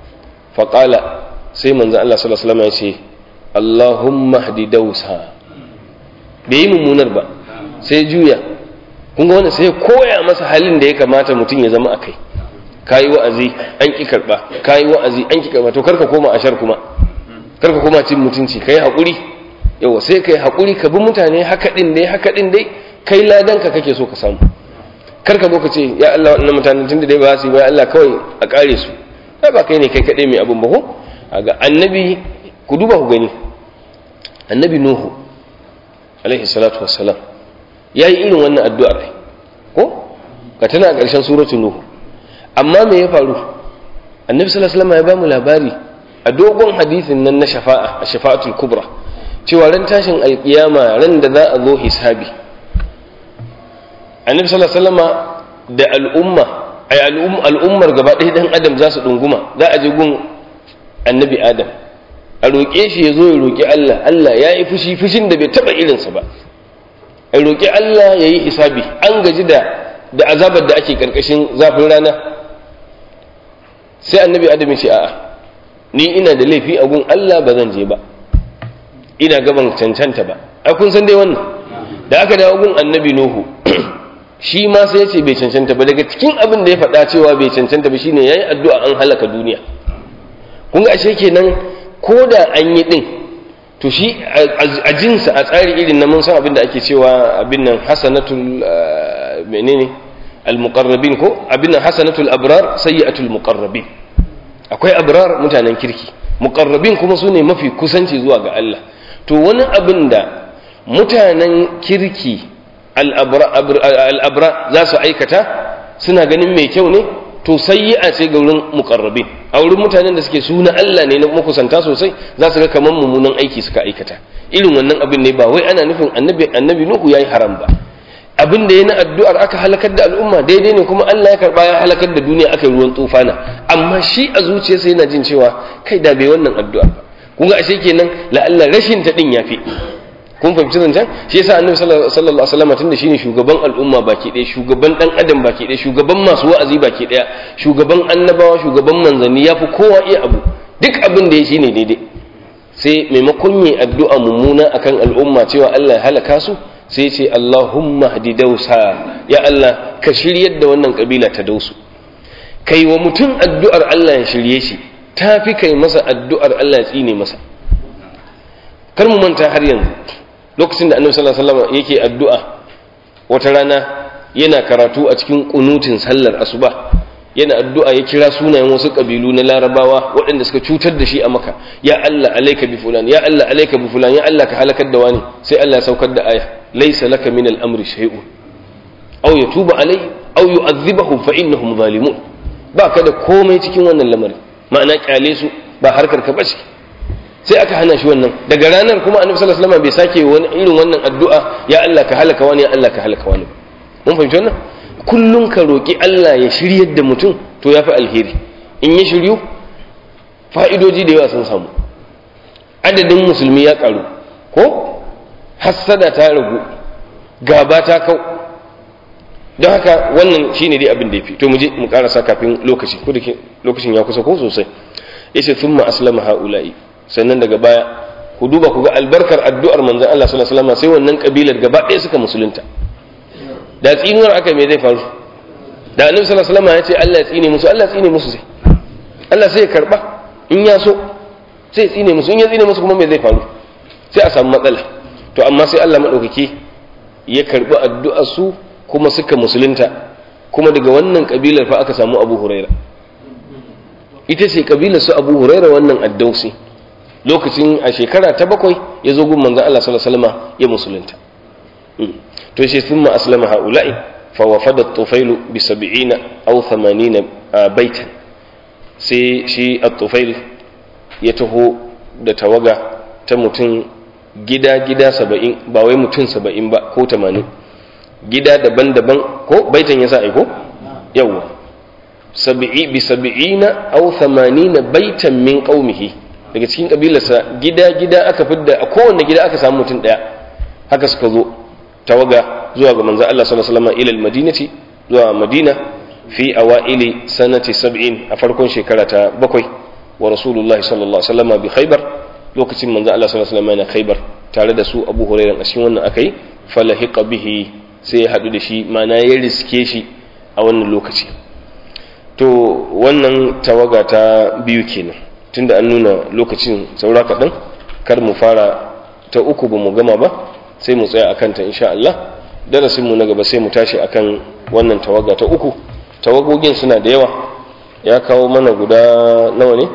faqala sai manzon Allah sallallahu alaihi wasallam ya ce Allahumma hdi dausa bai yi mummunar ba sai juya kun ga wannan sai koya masa halin da ya kamata mutum ya zama akai kayi wa'azi an ki karba kayi wa'azi an ki karba to karka koma ashar kuma karka koma cin mutunci kai hakuri yawa sai kai hakuri ka bi mutane haka din dai haka din dai kai ladan ka kake so ka samu karka zo ka ce ya Allah wannan mutanen tunda dai ba su ba Allah kawai a kare su ai ba kai ne kai kadai mai abun ba ko ga annabi ku duba ku gani annabi nuhu alaihi salatu wassalam yayi irin wannan addu'ar ko ka tana a ƙarshen suratul nuhu amma me ya faru annabi sallallahu alaihi wasallam ya bamu labari a dogon hadisin nan na shafa'a a shafa'atul kubra cewa ran tashin alkiyama ran da za a zo hisabi annabi sallallahu alaihi wasallam da al'umma ay al'ummar gaba ɗaya dan adam za su dunguma za a je gun annabi adam a roƙe shi ya zo ya roƙi Allah Allah ya yi fushi fushin da bai taɓa irinsa ba a roƙi Allah ya yi hisabi an gaji da da azabar da ake ƙarƙashin zafin rana sai annabi adam ya ce a'a ni ina da laifi a gun Allah ba zan je ba ina gaban cancanta ba ai kun san dai wannan da aka dawo gun annabi nuhu shi ma sai ya ce bai cancanta ba daga cikin abin da ya faɗa cewa bai cancanta ba shine yayi addu'a an halaka duniya kun ga ashe kenan ko da an yi din to shi a jinsa a tsari irin na mun san abin da ake cewa abin nan hasanatul menene al-muqarrabin ko abin nan hasanatul abrar sayyi'atul muqarrabin akwai abrar mutanen kirki muqarrabin kuma su ne mafi kusanci zuwa ga Allah to wani abin da mutanen kirki al'abra za su aikata suna ganin mai kyau ne to sayyi'a ce ga wurin muqarrabin a wurin mutanen da suke suna Allah ne na makusanta sosai za su ga kaman mummunan aiki suka aikata irin wannan abin ne ba wai ana nufin annabi annabi nuhu yayi haram ba abin da ya na addu'ar aka halakar da al'umma daidai ne kuma Allah ya karba ya halakar da duniya aka yi ruwan tufana amma shi a zuciyarsa yana jin cewa kai da bai wannan addu'ar ba kun ga ashe kenan la'alla rashin ta din yafi kun fahimci zancen shi yasa annabi sallallahu alaihi wasallam tunda shine shugaban al'umma baki ɗaya shugaban dan adam baki ɗaya shugaban masu wa'azi baki ɗaya shugaban annabawa shugaban manzanni yafi kowa iya abu duk abin da ya shine daidai sai maimakon yi addu'a mummuna akan al'umma cewa Allah ya halaka su sai ce Allahumma hadi dausa ya Allah ka shiryar da wannan kabila ta dausu kai wa mutum addu'ar Allah ya shirye shi tafi kai masa addu'ar Allah ya tsine masa kar mu manta har yanzu lokacin da annabi sallallahu alaihi wasallam yake addu'a wata rana yana karatu a cikin kunutin sallar asuba yana addu'a ya kira sunayen wasu kabilu na larabawa waɗanda suka cutar da shi a maka ya Allah alaika bi fulan ya Allah alaika bi fulan ya Allah ka halakar da wani sai Allah ya saukar da aya laysa laka min al-amri shay'un aw yatuba alayhi aw yu'adhibahum fa innahum zalimun ba ka da komai cikin wannan lamarin ma'ana kyale su ba harkar ka bace sai aka hana shi wannan daga ranar kuma annabi sallallahu alaihi wasallam bai sake wani irin wannan addu'a ya Allah ka halaka wani ya Allah ka halaka wani mun fahimci wannan kullum ka roƙi Allah ya shiryar da mutum to ya fi alheri in ya shiryu fa'idoji da yawa sun samu adadin musulmi ya ƙaru ko hassada ta ragu gaba ta kau don haka wannan shi ne dai abin da ya fi to mu je mu ƙarasa kafin lokaci ko da lokacin ya kusa ko sosai ya ce sun aslama ha'ula'i sannan daga baya ku duba ku ga albarkar addu'ar manzan Allah sallallahu alaihi wasallam sai wannan kabilar gaba ɗaya suka musulunta da tsinuwar aka me zai faru da annabi sallallahu alaihi wasallam ya ce Allah ya tsine musu Allah ya tsine musu sai Allah sai ya karba in ya so sai ya tsine musu in ya tsine musu kuma me zai faru sai a samu matsala to amma sai Allah madaukake ya karbi addu'ar su kuma suka musulunta kuma daga wannan kabilar fa aka samu Abu Huraira ita ce kabilar su Abu Huraira wannan addausi lokacin a shekara ta bakwai ya zo gun manzon Allah sallallahu alaihi wasallam ya musulunta to shi thumma aslama haula'i fa wafada at-tufailu bi 70 aw 80 baitan sai shi at-tufail ya taho da tawaga ta mutum gida gida 70 ba wai mutum 70 ba ko 80 gida daban-daban ko baitan yasa ai ko yawa sab'i bi 70 aw 80 baitan min qaumihi daga cikin kabilarsa gida gida aka fidda a kowanne gida aka samu mutum daya haka suka zo tawaga zuwa ga manzo Allah sallallahu alaihi wasallam ila al-madinati zuwa Madina fi awaili sanati 70 a farkon shekara ta bakwai wa rasulullahi sallallahu alaihi wasallam bi khaybar lokacin manzo Allah sallallahu alaihi wasallam yana khaybar tare da su Abu Hurairah a cikin wannan akai falahiqa bihi sai ya hadu da shi mana ya riske shi a wannan lokaci to wannan tawaga ta biyu kenan tunda an nuna lokacin saura kaɗan kar mu fara ta uku ba mu gama ba sai mu tsaya akan ta insha Allah darasin mu na gaba sai mu tashi akan wannan tawaga ta uku tawagogin suna da yawa ya kawo mana guda nawa ne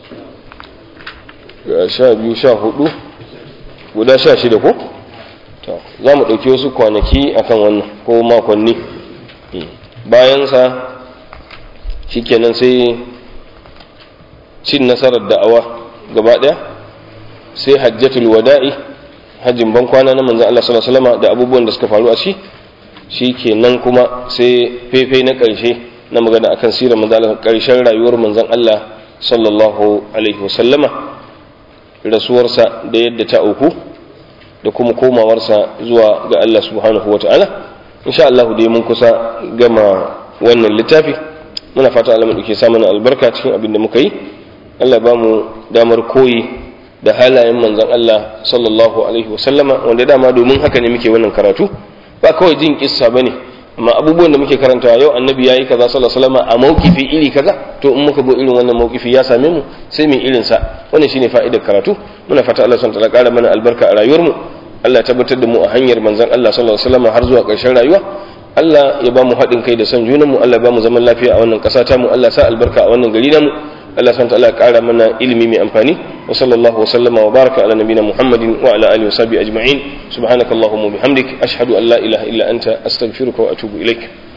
sha biyu sha hudu guda sha shida ko za mu ɗauki wasu kwanaki akan wannan ko makonni bayansa shikenan sai cin nasarar da'awa gaba ɗaya sai hajjatul wada'i hajjin ban kwana na manzan Allah sallallahu alaihi wasallam da abubuwan da suka faru a shi shikenan kuma sai fefe na ƙarshe na magana akan sirar manzan Allah ƙarshen rayuwar manzan Allah sallallahu alaihi wasallama rasuwarsa da yadda ta auku da kuma komawarsa zuwa ga Allah subhanahu wa ta'ala insha Allah dai mun kusa gama wannan littafi muna fata Allah mu sa mana albarka cikin abin da muka yi Allah ba mu damar koyi da halayen manzon Allah sallallahu alaihi wasallama wanda dama domin haka ne muke wannan karatu ba kawai jin kissa bane amma abubuwan da muke karantawa yau annabi yayi kaza sallallahu alaihi wasallama a maukifi iri kaza to in muka bo irin wannan maukifi ya same mu sai mu irin sa wannan shine fa'idar karatu muna fata Allah subhanahu wa ta'ala ƙara mana albarka a rayuwar mu Allah ya tabbatar da mu a hanyar manzon Allah sallallahu alaihi wasallama har zuwa ƙarshen rayuwa Allah ya ba mu haɗin kai da son junanmu Allah ya ba mu zaman lafiya a wannan ƙasa ta mu Allah sa albarka a wannan gari namu Allah subhanahu ta'ala ya ƙara mana ilimi mai amfani wa sallallahu wa sallama wa baraka ala nabiyina Muhammadin wa ala alihi wa sahbihi ajma'in subhanakallahumma wa bihamdik ashhadu an la ilaha illa anta astaghfiruka wa atubu ilaik